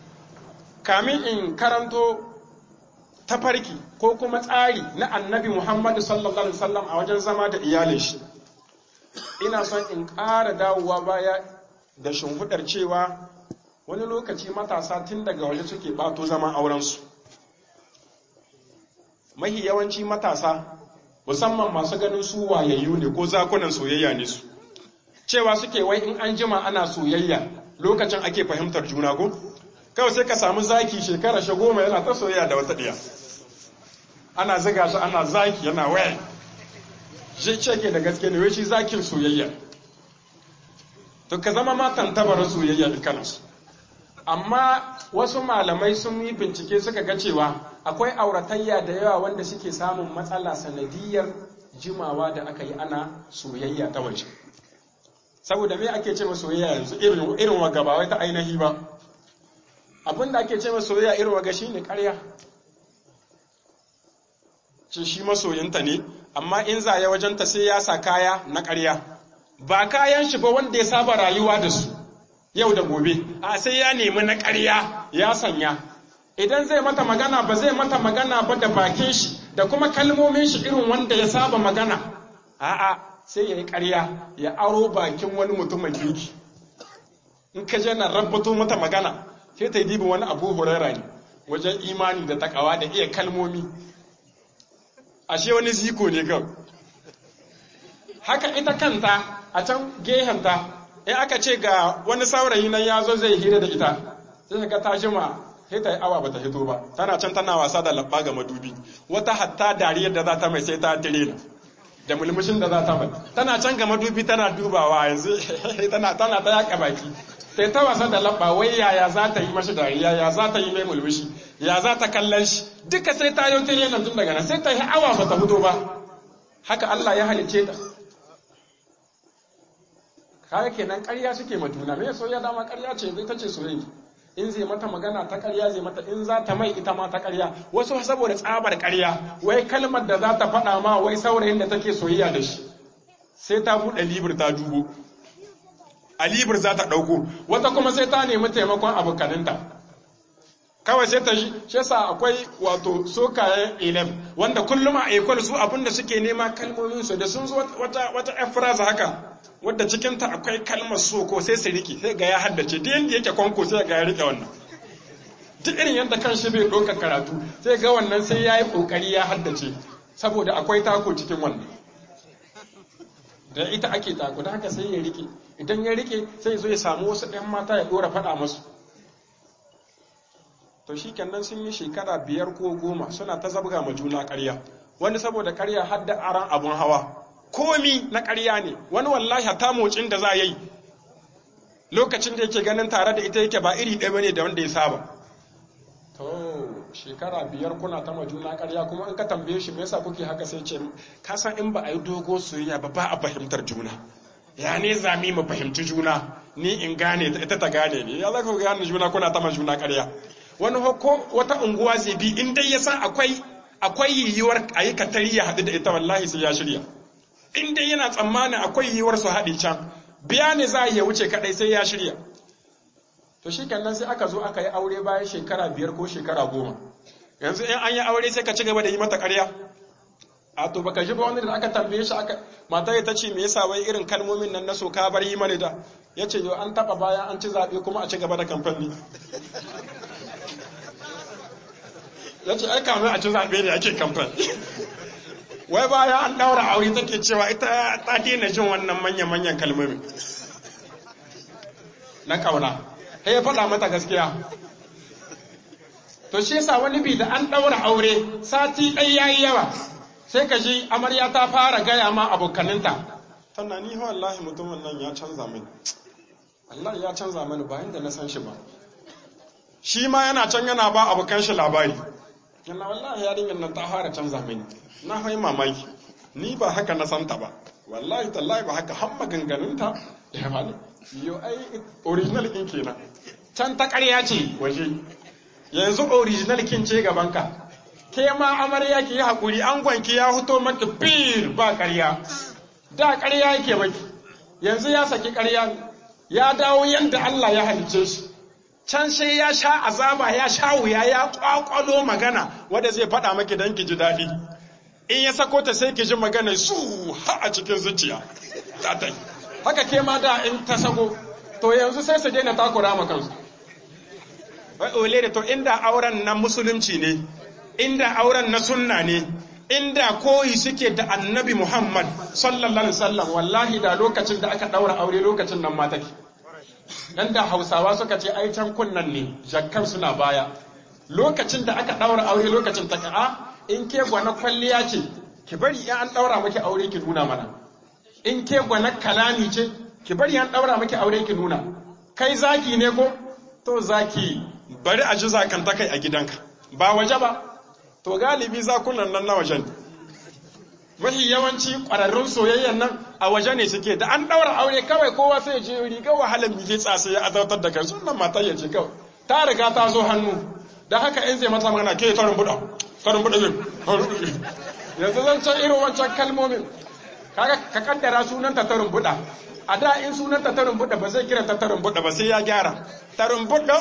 kamin in karanto tafarki ko kuma tsari na annabi muhammadu sallallahu alaihi wasallam a wajen zama da iyalin shi ina son in ƙara dawowa baya da shimfiɗar cewa wani lokaci matasa tun daga waje suke ɓato zaman aurensu mahi yawanci matasa musamman masu ganin su wayayyu ne ko zakunan soyayya ne su cewa suke wai in an jima ana soyayya lokacin ake fahimtar juna ko kawai sai ka samu zaki shekara shi goma yana ta soyayya da wata ɗiya ana ziga shi ana zaki yana waya shi ce ke da gaske ne wai shi zakin soyayya to ka zama matan tabarin soyayya dukkanansu amma wasu malamai sun yi bincike suka ga cewa akwai auratayya da yawa wanda suke samun matsala sanadiyar jimawa da aka yi ana soyayya ta waje saboda me ake ce soyayya yanzu irin irin waga ba wai ta ainihi ba abin da ake ce soyayya irin waga shine ƙarya ce shi masoyinta ne amma in za ya wajenta sai ya sa kaya na ƙarya ba kayan shi ba wanda ya saba rayuwa da su yau da gobe a sai ya nemi na ƙarya ya sanya idan zai mata magana ba zai mata magana ba da bakin shi da kuma kalmomin shi irin wanda ya saba magana a'a sai ya yi ƙarya ya aro bakin wani mutumin kirki in ka je na rabbato mata magana sai ta yi dibin wani abu hurara ne wajen imani da takawa da iya kalmomi ashe wani ziko ne kawai haka ita kanta a can gehenta in aka ce ga wani saurayi nan ya zo zai hira da ita sai ka ta jima sai ta yi awa bata hito ba tana can tana wasa da labba ga madubi wata hatta dariyar da za ta mai sai ta tirena da mulmushin da za ta mai tana can ga madubi tana dubawa yanzu tana tana ta yaka baki sai ta wasa da labba wai yaya za ta yi mashi dariya ya za ta yi mai mulmushi ya za ta kallon shi duka sai ta yi tirena tun daga nan sai ta yi awa bata fito ba haka Allah ya halicce ta kaga kenan ƙarya suke ma juna me soyayya dama ƙarya ce zai ta ce soyayya in zai mata magana ta ƙarya zai mata in za ta mai ita ma ta ƙarya wasu saboda tsabar ƙarya wai kalmar da za ta faɗa ma wai saurayin da take soyayya da shi sai ta buɗe libir ta dubo a libir za ta ɗauko wata kuma sai ta nemi taimakon abokaninta kawai sai ta shi yasa akwai wato sokayen ilem wanda kullum a ekol su abinda suke nema kalmomin su da sun zo wata wata efraza haka wadda cikin ta akwai kalmar so ko sai su rike sai ga ya haddace duk yanda yake kwanko sai ga ya rike wannan duk irin yadda kan shi bai ɗauka karatu sai ga wannan sai ya yi ƙoƙari ya haddace saboda akwai tako cikin wannan da ita ake tako da haka sai ya rike idan ya rike sai zo ya samu wasu ɗan mata ya ɗora faɗa masu to shi kenan sun yi shekara biyar ko goma suna ta zabga ma juna ƙarya wani saboda ƙarya har da aran abun hawa komi na ƙarya ne wani wallahi ta motsin da za a yi lokacin da yake ganin tare da ita yake ba iri ɗaya bane da wanda ya saba to shekara biyar kuna ta ma juna ƙarya kuma in ka tambaye shi me yasa kuke haka sai ce ka san in ba a yi dogo soyayya ba ba a fahimtar juna ya ne zami mu fahimci juna ni in gane ita ta gane ni ya za ku gane juna kuna ta ma juna ƙarya wani ko wata unguwa zai bi in dai ya san akwai akwai yiwuwar a yi katari ya haɗu da ita wallahi sai ya shirya in dai yana tsammanin akwai yiwuwar su haɗe can biya ne za a iya wuce kaɗai sai ya shirya to shi kenan sai aka zo aka yi aure bayan shekara biyar ko shekara goma yanzu in an yi aure sai ka ci gaba da yi mata ƙarya a to baka ji ba wani da aka tambaye shi aka matar ta ce me yasa wai irin kalmomin nan na so ka bar yi mani da ya ce yo an taɓa bayan an ci zaɓe kuma a ci gaba da kamfani ya ce ai kamar a ci zaɓe ne ake kamfani wai bayan an ɗaura aure take cewa ita ta daina jin wannan manya-manyan kalmomi na ƙauna sai ya faɗa mata gaskiya to shi yasa wani bi da an ɗaura aure sati ɗai yayi yawa sai ka ji amarya ta fara gaya ma abokaninta tana ni wallahi mutumin nan ya canza mini Allah ya canza mani bayan da na san shi ba shi ma yana can yana ba abokan shi labari yana wallahi yarinyar nan ta fara canza mini na hau mamaki ni ba haka na santa ba wallahi tallahi ba haka har maganganunta ya bani yo ai original kin kenan can ta ƙarya ce waje yanzu original kin ce gabanka ke ma amarya ki yi haƙuri an gwanki ya fito maki bir ba ƙarya da ƙarya yake maki yanzu ya saki ƙarya ya dawo yadda Allah ya halice shi can sai ya sha azaba ya sha wuya ya kwakwalo magana wanda zai faɗa maki don ki ji daɗi in ya sako ta sai ki ji magana su ha a cikin zuciya haka ke ma da in ta sako to yanzu sai su daina takura ma kansu wai ole da to inda auren na musulunci ne inda auren na sunna ne inda koyi suke da annabi Muhammad sallallahu alaihi wasallam wallahi da lokacin da aka daura aure lokacin nan ma take dan da Hausawa suka ce ai can kunnan ne jakkan suna baya lokacin da aka daura aure lokacin take a in ke gwana kwalliya ce ki bari in an daura miki aure ki nuna mana in ke gwana kalami ce ki bari an daura miki aure ki nuna kai zaki ne ko to zaki bari a ji zakanta kai a gidanka ba waje ba to galibi zakunan nan na wajen mafi yawanci ƙwararrun soyayyan nan a waje ne suke da an ɗaura aure kawai kowa sai je riga wahalar mike tsasa ya azautar da kai sunan matar ya ce kawai ta riga ta zo hannu da haka in zai mata magana ke tarin buɗa tarin buɗa zai yanzu zan can irin wancan kalmomin kaga ka kaddara sunan ta tarin buɗa a da in sunan ta tarin buɗa ba zai kira ta tarin buɗa ba sai ya gyara tarin buɗa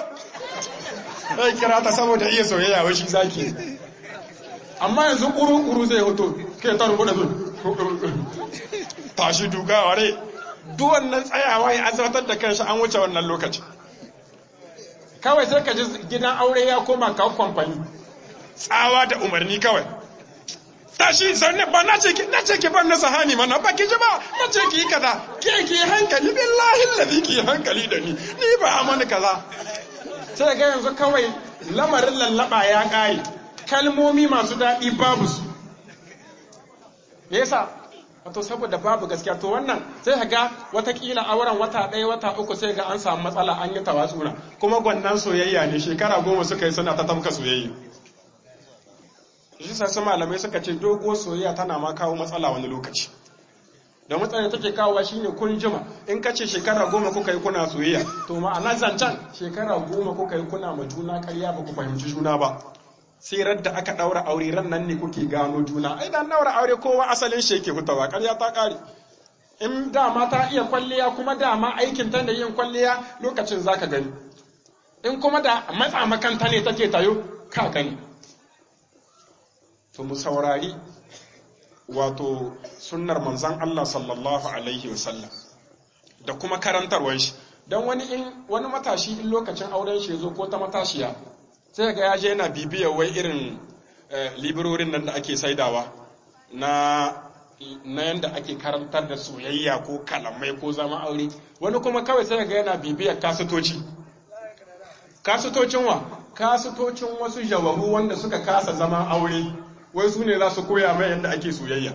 zai kira ta saboda iya soyayya wa shi zaki amma yanzu ƙuru-ƙuru zai hoto ke tarin buɗa zai tashi duka ware duk wannan tsayawa ya azartar da kanshi an wuce wannan lokaci kawai sai ka ji gidan aure ya koma kawo kwamfani tsawa da umarni kawai tashi sanne ba na ce ki na ce ki ban na sahani mana ba ki ji ba na ce ki kaza ke ki hankali billahi alladhi ki hankali da ni ni ba amana kaza sai ga yanzu kawai lamarin lallaba ya kare kalmomi masu daɗi babu su me yasa wato saboda babu gaskiya to wannan sai ka ga watakila auren wata ɗaya wata uku sai ga an samu matsala an yi tawatsura kuma gwannan soyayya ne shekara goma suka yi suna ta tamka soyayya shi sassu malamai suka ce dogo soyayya tana ma kawo matsala wani lokaci da matsalar take kawowa shine kun jima in ka ce shekara goma kuka yi kuna soyayya to ma'ana zancen shekara goma kuka yi kuna ma juna karya ba ku fahimci juna ba sai da aka daura aure ran nan ne kuke gano juna ai dan daura aure kowa asalin shi yake hutawa karya ta kare in dama ta iya kwalliya kuma dama aikin ta da yin kwalliya lokacin zaka gani in kuma da matsa makanta ne take tayo ka gani to mu saurari wato sunnar manzan Allah sallallahu alaihi wasallam da kuma karantarwar shi don wani in wani matashi in lokacin auren shi zo ko ta matashiya sai ga ya je yana bibiyar wai irin liberorin nan da ake saidawa na na yanda ake karantar da soyayya ko kalamai ko zama aure wani kuma kawai sai ga yana bibiyar kasutoci kasutocin wa kasutocin wasu jawabu wanda suka kasa zaman aure wai su ne za su koya mai yadda ake soyayya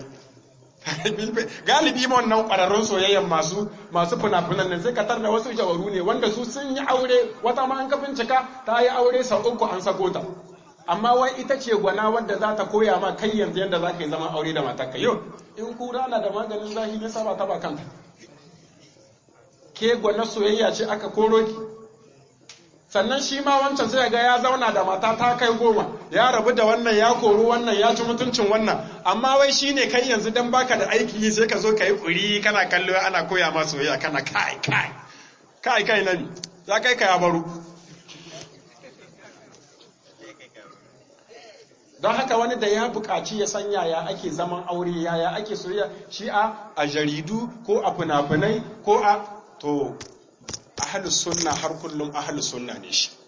galibi wannan ƙwararrun soyayyan masu masu fina-finan nan sai ka da wasu jawaru ne wanda su sun yi aure wata ma an ka bincika ta yi aure sau uku an sako ta amma wai ita ce gwana wadda za ta koya ma kai yanzu yadda za ka yi zaman aure da matarka yau in kura na da maganin zahi ne saba ta ba kanta ke gwana soyayya ce aka koro ki sannan shi ma wancan sai ga ya zauna da mata ta kai goma ya rabu da wannan ya kori wannan ya ci mutuncin wannan amma wai shi ne kai yanzu dan baka da aiki yi sai ka zo ka yi kuri kana kallo ana koya ma soyayya kana kai kai kai kai nan ya kai ka ya baro don haka wani da ya buƙaci ya san yaya ake zaman aure yaya ake soyayya shi a a jaridu ko a fina-finai ko a to ahalus sunna har kullum ahalus sunna ne shi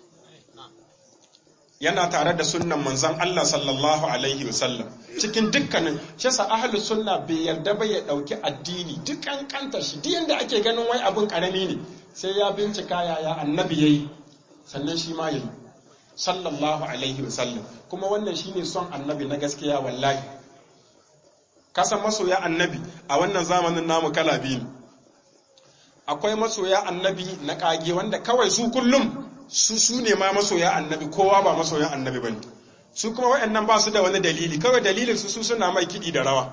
yana tare da sunnan manzon Allah sallallahu alaihi wasallam cikin dukkanin shi sa ahalus sunna bai yarda ba ya dauki addini dukkan kanta shi duk yanda ake ganin wai abun karami ne sai ya bincika yaya annabi yayi sannan shi ma yayi sallallahu alaihi wasallam kuma wannan shine son annabi na gaskiya wallahi kasan masoya annabi a wannan zamanin namu kala biyu akwai masoya annabi na kage wanda kawai su kullum su su ne ma masoya annabi kowa ba masoya annabi bane su kuma waɗannan ba su da wani dalili kawai dalilin su su suna mai kiɗi da rawa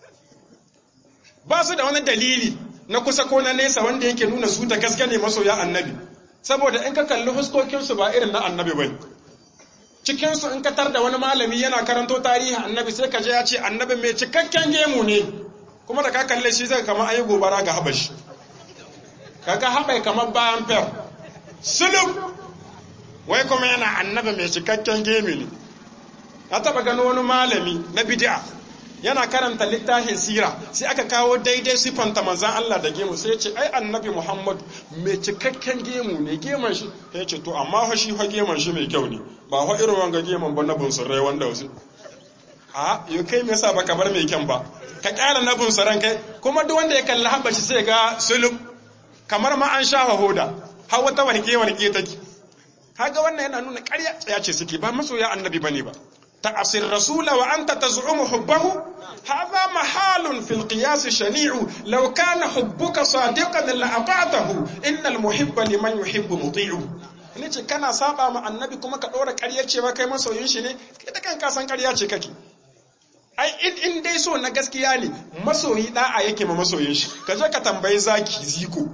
ba su da wani dalili na kusa ko na nesa wanda yake nuna su da gaske ne masoya annabi saboda in ka kalli fuskokinsu ba irin na annabi bane cikinsu in ka tar da wani malami yana karanto tarihin annabi sai ka je ya ce annabi mai cikakken gemu ne kuma da ka kalle shi zai kama ayi gobara ga habashi kaga haɓai kamar bayan fer sulub wai kuma yana annaba mai cikakken gemi ne na taɓa gano wani malami na bid'a yana karanta littafin sira sai aka kawo daidai siffanta manzan Allah da gemu sai ya ce ai annabi Muhammad mai cikakken gemu ne geman shi ya ce to amma fa shi fa geman shi mai kyau ne ba fa irin wanga geman ba na bunsurai wanda wasu a yau kai me yasa baka bar mai kyan ba ka kyara na bunsuran kai kuma duk wanda ya kalli habashi sai ga sulub kamar ma an shafa hoda har wata warke warke take kaga wannan yana nuna ƙarya tsaya ce suke ba masoya annabi bane ba ta'asir rasula wa anta taz'umu hubbahu hadha mahalun fil qiyas shani'u law kana hubbuka sadiqan la ata'tahu innal muhibba liman yuhibbu muti'u ne ce kana saba ma annabi kuma ka ɗora ƙaryar cewa kai masoyin shi ne kai da kanka san ƙarya ce kake ai in dai so na gaskiya ne masoyi da'a yake ma masoyin shi ka je ka tambayi zaki ziko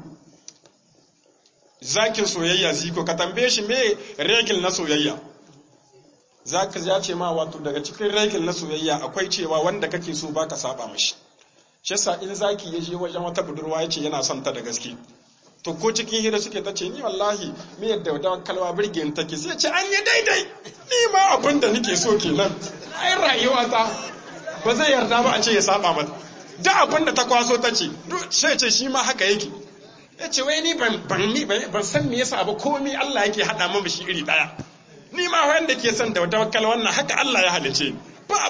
zakin soyayya ziko ka tambaye shi me regil na soyayya za ka ya ce ma wato daga cikin regil na soyayya akwai cewa wanda kake so baka saba mashi shi yasa in zaki ya je wajen wata budurwa ya ce yana son ta da gaske to ko cikin hira suke ta ce ni wallahi me yadda da kalwa birgin take sai ce an yi daidai ni ma abin da nake so kenan ai rayuwa ta ba zai yarda ba a ce ya saba mata duk abin da ta kwaso ta ce sai ce shi ma haka yake ya ce wai ni ban ban san me yasa ba komai Allah yake hada min shi iri daya ni ma wanda ke son da tawakkal wannan haka Allah ya halice ni ba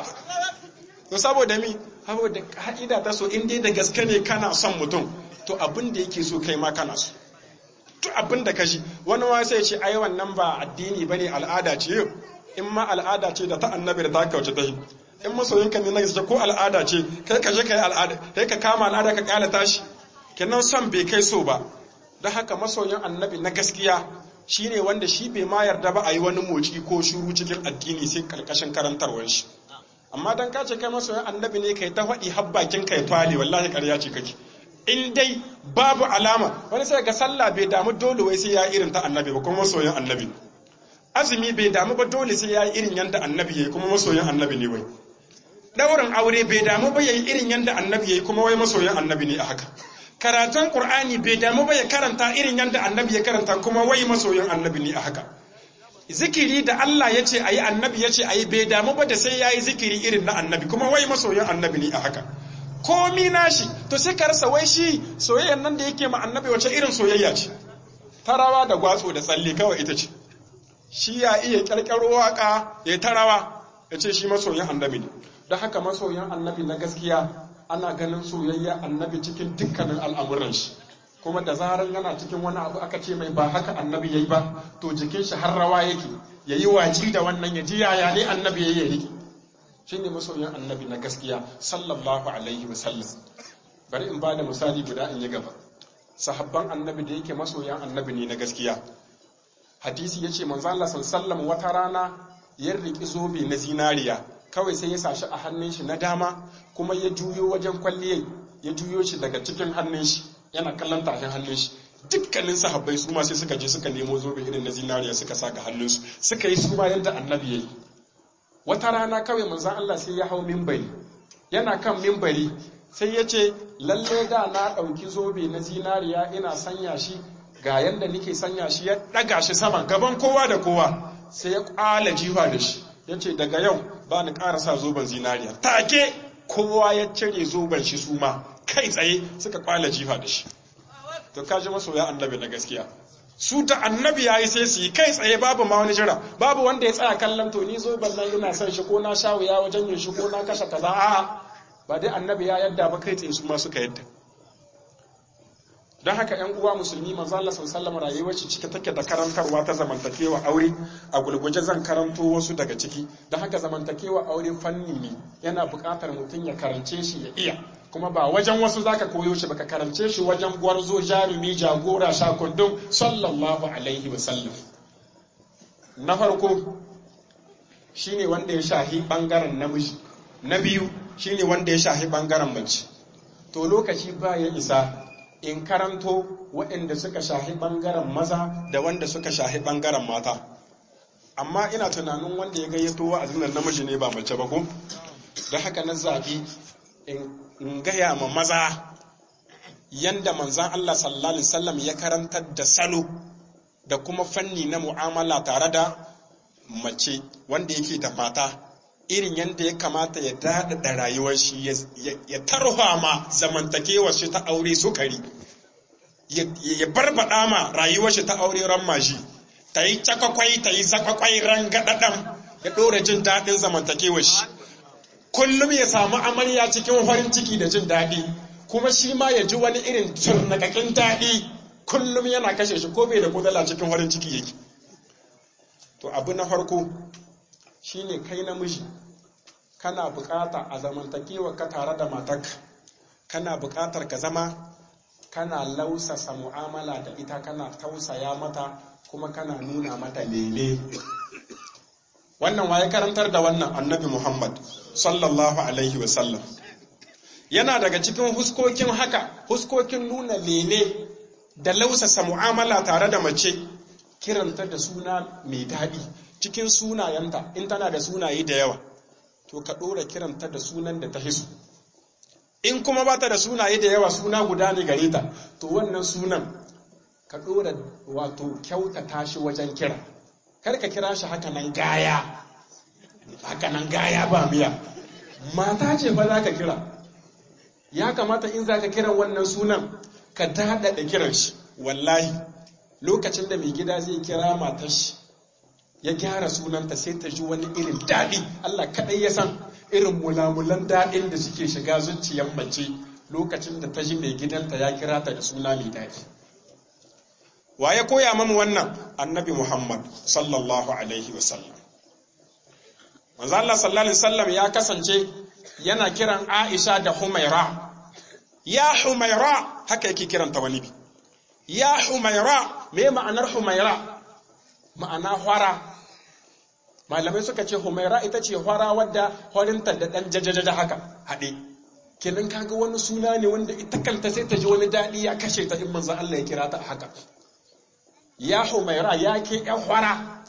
to saboda mi saboda ka'ida ta so in dai da gaske ne kana son mutum to abin da yake so kai ma kana so to abin da kashi wani ma sai ce ai wannan ba addini bane al'ada ce in ma al'ada ce da ta annabi da ta kauce ta in masoyinka ne na gaske ko al'ada ce kai ka je kai al'ada kai ka kama al'ada ka kala tashi kenan son bai kai so ba don haka masoyin annabi na gaskiya shine wanda shi bai ma yarda ba a yi wani moci ko shuru cikin addini sai karkashin karantarwar shi amma dan ka ce kai masoyin annabi ne kai ta faɗi habbakin kai twali wallahi ƙarya ce kake in dai babu alama wani sai ga sallah bai damu dole wai sai ya irin ta annabi ba kuma masoyin annabi azumi bai damu ba dole sai ya yi irin yanda annabi yayi kuma masoyin annabi ne wai daurin aure bai damu ba yayi irin yanda annabi yayi kuma wai masoyin annabi ne a haka karatun qur'ani bai damu ba ya karanta irin yanda annabi ya karanta kuma wai masoyin annabi ne a haka zikiri da Allah ya ce ayi annabi ya ce ayi bai damu ba da sai yayi zikiri irin na annabi kuma wai masoyin annabi ne a haka komi nashi to sai ka rasa wai shi soyayyar nan da yake ma annabi wace irin soyayya ce tarawa da gwatso da tsalle kawai ita ce shi ya iya kyarkyaro waka ya tarawa ya ce shi masoyin annabi ne don haka masoyin annabi na gaskiya ana ganin soyayya annabi cikin dukkanin al'amuran shi kuma da zarar yana cikin wani abu aka ce mai ba haka annabi yayi ba to jikin shi har rawa yake yayi waji da wannan ya ji yaya ne annabi yayi rike shine masoyin annabi na gaskiya sallallahu alaihi wasallam bari in bada misali guda in yi gaba sahabban annabi da yake masoyan annabi ne na gaskiya hadisi yace manzo Allah sallallahu wata rana ya riki zobe na zinariya kawai sai ya sashi a hannun shi na dama kuma ya juyo wajen kwalliyai ya juyo shi daga cikin hannun shi yana kallon tafin hannun shi dukkanin sahabbai su ma sai suka je suka nemo zobe irin na zinariya suka saka hannunsu suka yi su ma yadda annabi yayi wata rana kawai manzan Allah sai ya hau mimbari yana kan mimbari sai ya ce lalle da na ɗauki zobe na zinariya ina sanya shi ga yadda nike sanya shi ya ɗaga shi sama gaban kowa da kowa sai ya ƙwala jiwa da shi ya ce daga yau ba ni ƙara sa zoben zinariya take kowa ya cire zoben shi su ma kai tsaye suka ƙwala jiwa da shi to kaji masoya annabi na gaskiya su ta annabi yayi sai su yi kai tsaye babu ma wani jira babu wanda ya tsaya kallon to ni zo ballan ina son shi ko na sha wuya wajen yin shi ko na kashe kaza a'a ba dai annabi ya yadda ba kai tsaye su ma suka yadda don haka ‘yan uwa musulmi manzo Allah sallallahu rayuwar shi cike take da karantarwa ta zamantakewa aure a gulguje zan karanto wasu daga ciki don haka zamantakewa aure fanni ne yana buƙatar mutum ya karance shi ya iya kuma ba wajen wasu zaka koyo shi baka karance shi wajen gwarzo jarumi jagora shakundun sallallahu alaihi wasallam na farko shine wanda ya shahi bangaren namiji na biyu shine wanda ya shahi bangaren mace to lokaci ba ya isa in karanto waɗanda suka shahi bangaren maza da wanda suka shahi bangaren mata amma ina tunanin wanda ya gayyato wa'azin namiji ne ba mace ba ko da haka na zabi in gaya ma maza yanda manzan Allah sallallahu Alaihi wasallam ya karantar da salo da kuma fanni na mu'amala tare da mace wanda yake da mata irin yadda ya kamata ya daɗaɗa rayuwar shi ya tarha ma zamantakewar shi ta aure sukari ya barbaɗa ma rayuwar shi ta aure ran mashi ta yi cakwakwai ta yi zakwakwai ran gaɗaɗan ya ɗora jin daɗin zamantakewar shi kullum ya samu amarya cikin farin ciki da jin daɗi kuma shi ma ya ji wani irin turnakakin daɗi kullum yana kashe shi ko bai da kudala cikin farin ciki yake to abu na farko shine kai namiji kana bukata a zamantakewa ka tare da matarka kana bukatar ka zama kana lausasa mu'amala da ita kana tausaya mata kuma kana nuna mata lele wannan waye karantar da wannan annabi Muhammad sallallahu alaihi wasallam yana daga cikin huskokin haka huskokin nuna lele da lausasa mu'amala tare da mace kiranta da suna mai daɗi cikin sunayenta in tana da sunaye da yawa to ka ɗora kiranta da sunan da ta hisu in kuma ba ta da sunaye da yawa suna guda ne gare ta to wannan sunan ka ɗora wato kyautata shi wajen kira kar ka kira shi haka nan gaya haka nan gaya ba miya mata ce fa za ka kira ya kamata in za ka kiran wannan sunan ka daɗaɗa kiran shi wallahi lokacin da mai gida zai kira matar shi ya gyara sunanta sai ta ji wani irin daɗi Allah kaɗai ya san irin mulamulan daɗin da suke shiga zuciyar mace lokacin da ta ji mai gidanta ya kira ta da suna mai daɗi wa ya koya mamu wannan annabi muhammad sallallahu alaihi wasallam manzo Allah sallallahu alaihi wasallam ya kasance yana kiran Aisha da Humaira ya Humaira haka yake kiranta wani bi ya Humaira me ma'anar Humaira ma'ana hwara malamai suka ce Humaira ita ce hwara wadda horinta da dan jajajaja haka haɗe kenan kaga wani suna ne wanda ita kanta sai ta ji wani daɗi ya kashe ta in manzo Allah ya kira ta haka ya Humaira ya ke ƴan hwara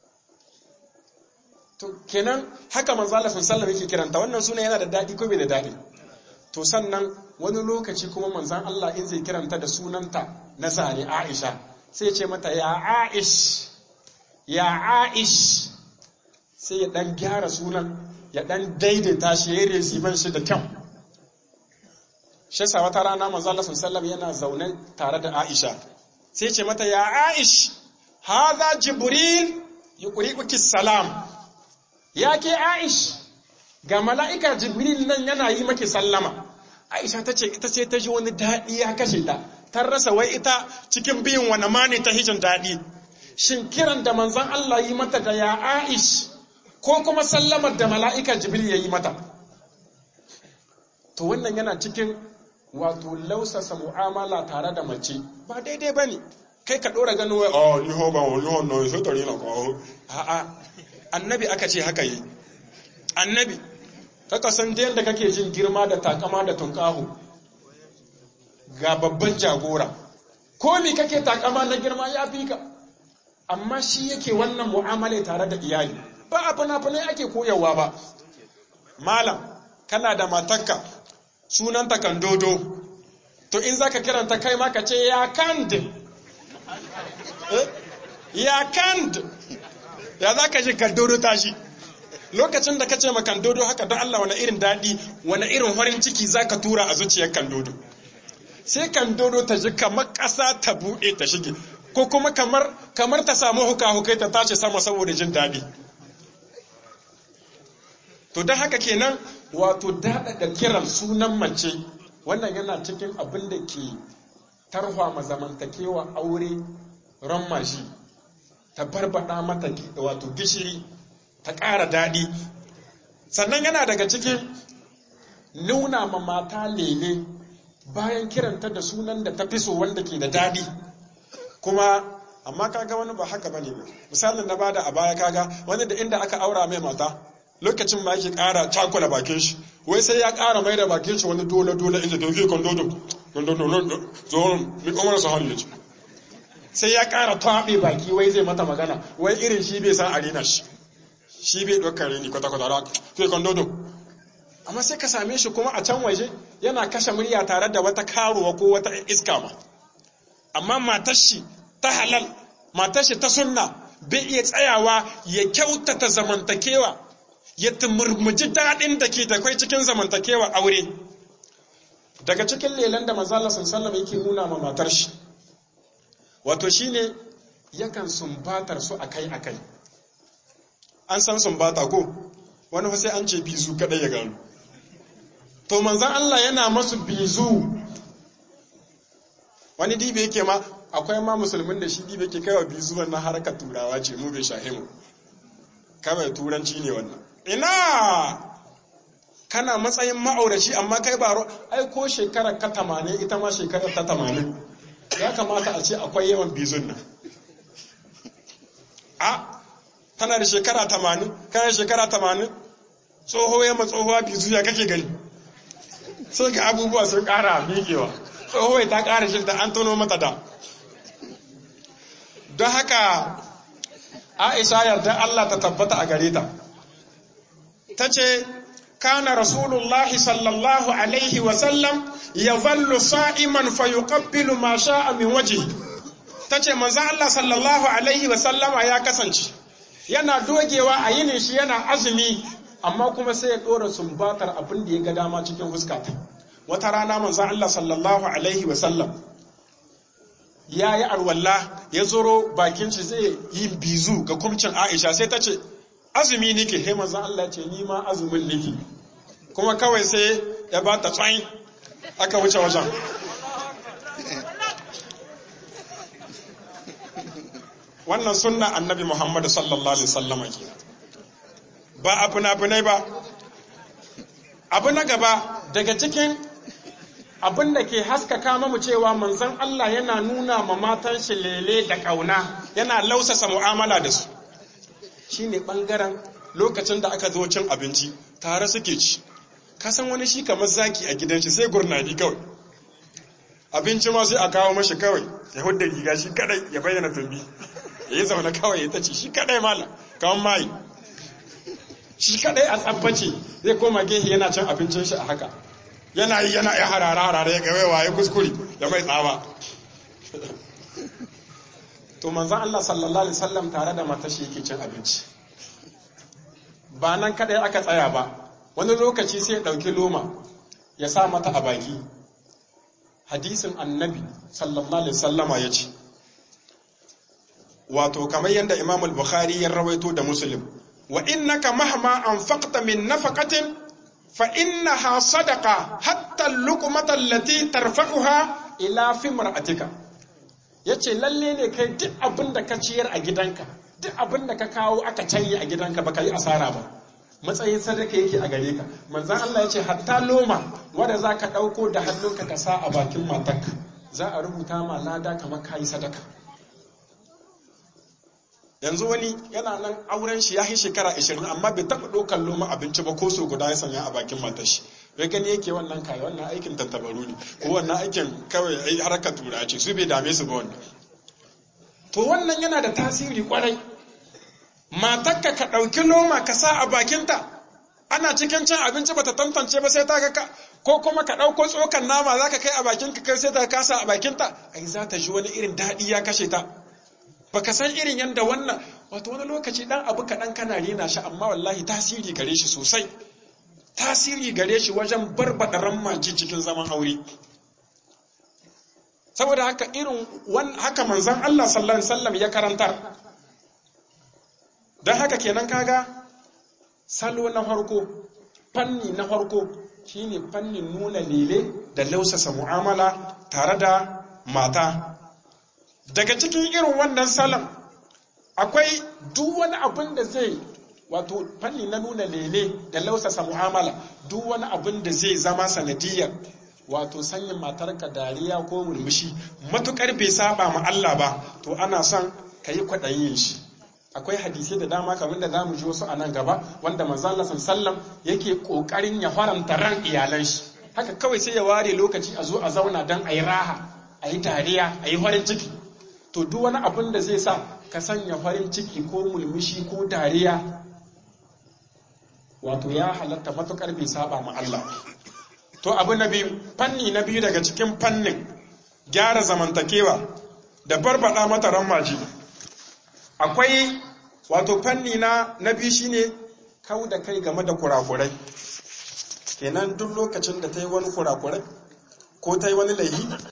to kenan haka manzo Allah sallallahu alaihi yake kiranta wannan suna yana da dadi ko bai da dadi to sannan wani lokaci kuma manzon Allah in zai kiranta da sunanta na zane Aisha sai ya ce mata ya Aish ya Aish sai ya dan gyara sunan ya dan daidaita shi ya resiban shi da kyau shi sa wata rana manzo Allah sallallahu yana zaune tare da Aisha sai ya ce mata ya Aish hadha jibril yuqri'uki salam ya ke Aish ga mala'ika Jibril nan yana yi maki sallama. Aisha ta ce ita sai ta ji wani daɗi ya kashe ta, ta rasa wai ita cikin biyun wani ma ne ta hijin daɗi. Shin kiran da manzan Allah yi mata da ya Aish ko kuma sallamar da mala'ika Jibril ya yi mata. To wannan yana cikin wato lausasa mu'amala tare da mace ba daidai ba ne. Kai ka ɗora ganin wai, "Oh, ni ho ba wani ho na yi tari na kawo." A'a, annabi aka ce haka yi annabi kaka san da yadda kake jin girma da takama da tunkahu ga babban jagora ko me kake takama na girma ya fi ka amma shi yake wannan mu'amala tare da iyali ba a fina-finai ake koyarwa ba malam kana da matarka sunanta kan dodo to in zaka kiranta kai ma ka ce ya kand ya kand ya za ka shi kandodo tashi lokacin da ka ce ma kandodo haka don Allah wani irin daɗi wani irin farin ciki za ka tura a zuciyar kandodo sai kandodo ta ji kamar ƙasa ta buɗe ta shige ko kuma kamar kamar ta samu huka-hukai ta tashi sama saboda jin daɗi to don haka kenan wato daɗaɗa kiran sunan mace wannan yana cikin abin da ke tarhwa mazamantakewa aure ran mashi ta barbada mata wato gishiri ta ƙara daɗi sannan yana daga cikin nuna ma mata lele bayan kiranta da sunan da ta fi so wanda ke da daɗi kuma amma kaga wani ba haka bane ba misalin na bada a baya kaga wani da inda aka aura mai mata lokacin ma yake ƙara cakula bakin shi wai sai ya ƙara mai da bakin shi wani dole dole inda doke kan dodo kan dodo zo mi kuma su hannu sai ya ƙara taɓe baki wai zai mata magana wai irin shi bai san arena shi shi bai ɗaukar rini kwata-kwata da sai kan dodo amma sai ka same shi kuma a can waje yana kashe murya tare da wata karuwa ko wata iska ma amma matar shi ta halal matar shi ta sunna bai iya tsayawa ya kyautata zamantakewa ya tumurmuji daɗin da ke takwai cikin zamantakewa aure daga cikin lelan da manzo Allah sallallahu yake nuna ma matar shi wato shine yakan sumbatar su akai-akai an san sumbata ko wani sai an ce bizu kadai ya gano to manzan Allah yana masu bizu wani dibe yake ma akwai ma musulmin da shi dibe ke kaiwa bizu wannan harkar turawa ce mu bai shahimu kawai turanci ne wannan ina kana matsayin ma'auraci amma kai ba ai ko shekarar ka tamanin ita ma shekarar ta tamanin ya kamata a ce akwai yawan bizun nan a tana da shekara tamanin kana da shekara tamanin tsoho ya ma tsohuwa bizu ya kake gani sai ga abubuwa sun kara miƙewa tsohuwa ta kara shi da an tono mata da don haka Aisha yarda Allah ta tabbata a gare ta tace kana rasulullahi sallallahu alaihi wa sallam yadhallu sa'iman fayuqabbilu ma sha'a min wajhi tace manzo Allah sallallahu alaihi wa sallama ya kasance yana dogewa a yinin shi yana azumi amma kuma sai ya dora sumbatar abin da ya ga dama cikin fuskata wata rana manzo Allah sallallahu alaihi wa sallam ya yi alwala ya zoro bakin shi zai yi bizu ga kumcin Aisha sai ta ce azumi nike he manzo Allah ce ni ma azumin nike kuma kawai sai ya ba ta tsayin aka wuce wajen wannan sunna annabi Muhammad sallallahu alaihi wasallam ke ba abu na ba abu na gaba daga cikin abin da ke haskaka mamu cewa manzon Allah yana nuna ma matan shi lele da kauna yana lausasa mu'amala da su shine bangaren lokacin da aka zo cin abinci tare suke ci ka san wani shi kamar zaki a gidan shi sai gurnadi kawai abinci ma sai a kawo mashi kawai ya hudda riga shi kadai ya bayyana tumbi ya yi zaune kawai ya tace shi kadai mala kawan mai shi kadai a tsabbace zai koma gehe yana cin abincin shi a haka yana yi yana ya harara harara ya gawe waye kuskure ya mai tsawa to manzon Allah sallallahu alaihi wasallam tare da matashi yake cin abinci ba nan kadai aka tsaya ba wani lokaci sai ya dauki loma ya sa mata a baki hadisin annabi sallallahu alaihi wasallama ya ce wato kamar yadda imam al-bukhari ya rawaito da muslim wa innaka mahma anfaqta min nafaqatin fa innaha sadaqa hatta al-luqmata allati tarfa'uha ila fimra'atika yace lalle ne kai duk abin da ka ciyar a gidanka duk abin da ka kawo aka canye a gidanka baka yi asara ba matsayin sadaka yake a gare ka manzan Allah ya ce hatta loma wadda za ka ɗauko da hannunka ka sa a bakin matarka za a rubuta ma lada kamar ka yi sadaka yanzu wani yana nan auren shi ya yi shekara 20 amma bai taɓa ɗaukar loma abinci ba ko so guda ya sanya a bakin matar shi bai gani yake wannan kaya wannan aikin tattabaru ne ko wannan aikin kawai harkar tura ce su bai dame su ba wannan to wannan yana da tasiri kwarai matakka ka ɗauki loma ka sa a bakinta ana cikin cin abinci bata tantance ba sai ta ga ko kuma ka ɗauko tsokan nama za ka kai a bakinka kai sai ta kasa a bakinta ai za ta ji wani irin daɗi ya kashe ta baka san irin yadda wannan wato wani lokaci ɗan abu kaɗan kana rena shi amma wallahi tasiri gare shi sosai tasiri gare shi wajen barbaɗa rammaci cikin zaman aure saboda haka irin haka manzon Allah sallallahu alaihi wasallam ya karantar don haka kenan kaga salo na farko fanni na farko shine fannin nuna lele da lausasa mu'amala tare da mata daga cikin irin wannan salon akwai duk wani abin da zai wato fanni na nuna lele da lausasa mu'amala duk wani abin da zai zama sanadiyar wato sanyin matarka dariya ko murmushi matukar bai saba ma Allah ba to ana son ka yi kwaɗayin shi akwai hadisai da dama kamar da zamu ji wasu a nan gaba wanda manzo Allah sallam yake kokarin ya faranta ran iyalan shi haka kawai sai ya ware lokaci a zo a zauna dan ayi raha ayi dariya ayi farin ciki to duk wani abin da zai sa ka sanya farin ciki ko mulmushi ko dariya wato ya halatta matukar bai saba ma Allah to abu na biyu fanni na biyu daga cikin fannin gyara zamantakewa da barbada mata rammaji akwai wato fanni na na biyu shine kau da kai game da kurakurai kenan duk lokacin da ta yi wani kurakurai ko ta yi wani laifi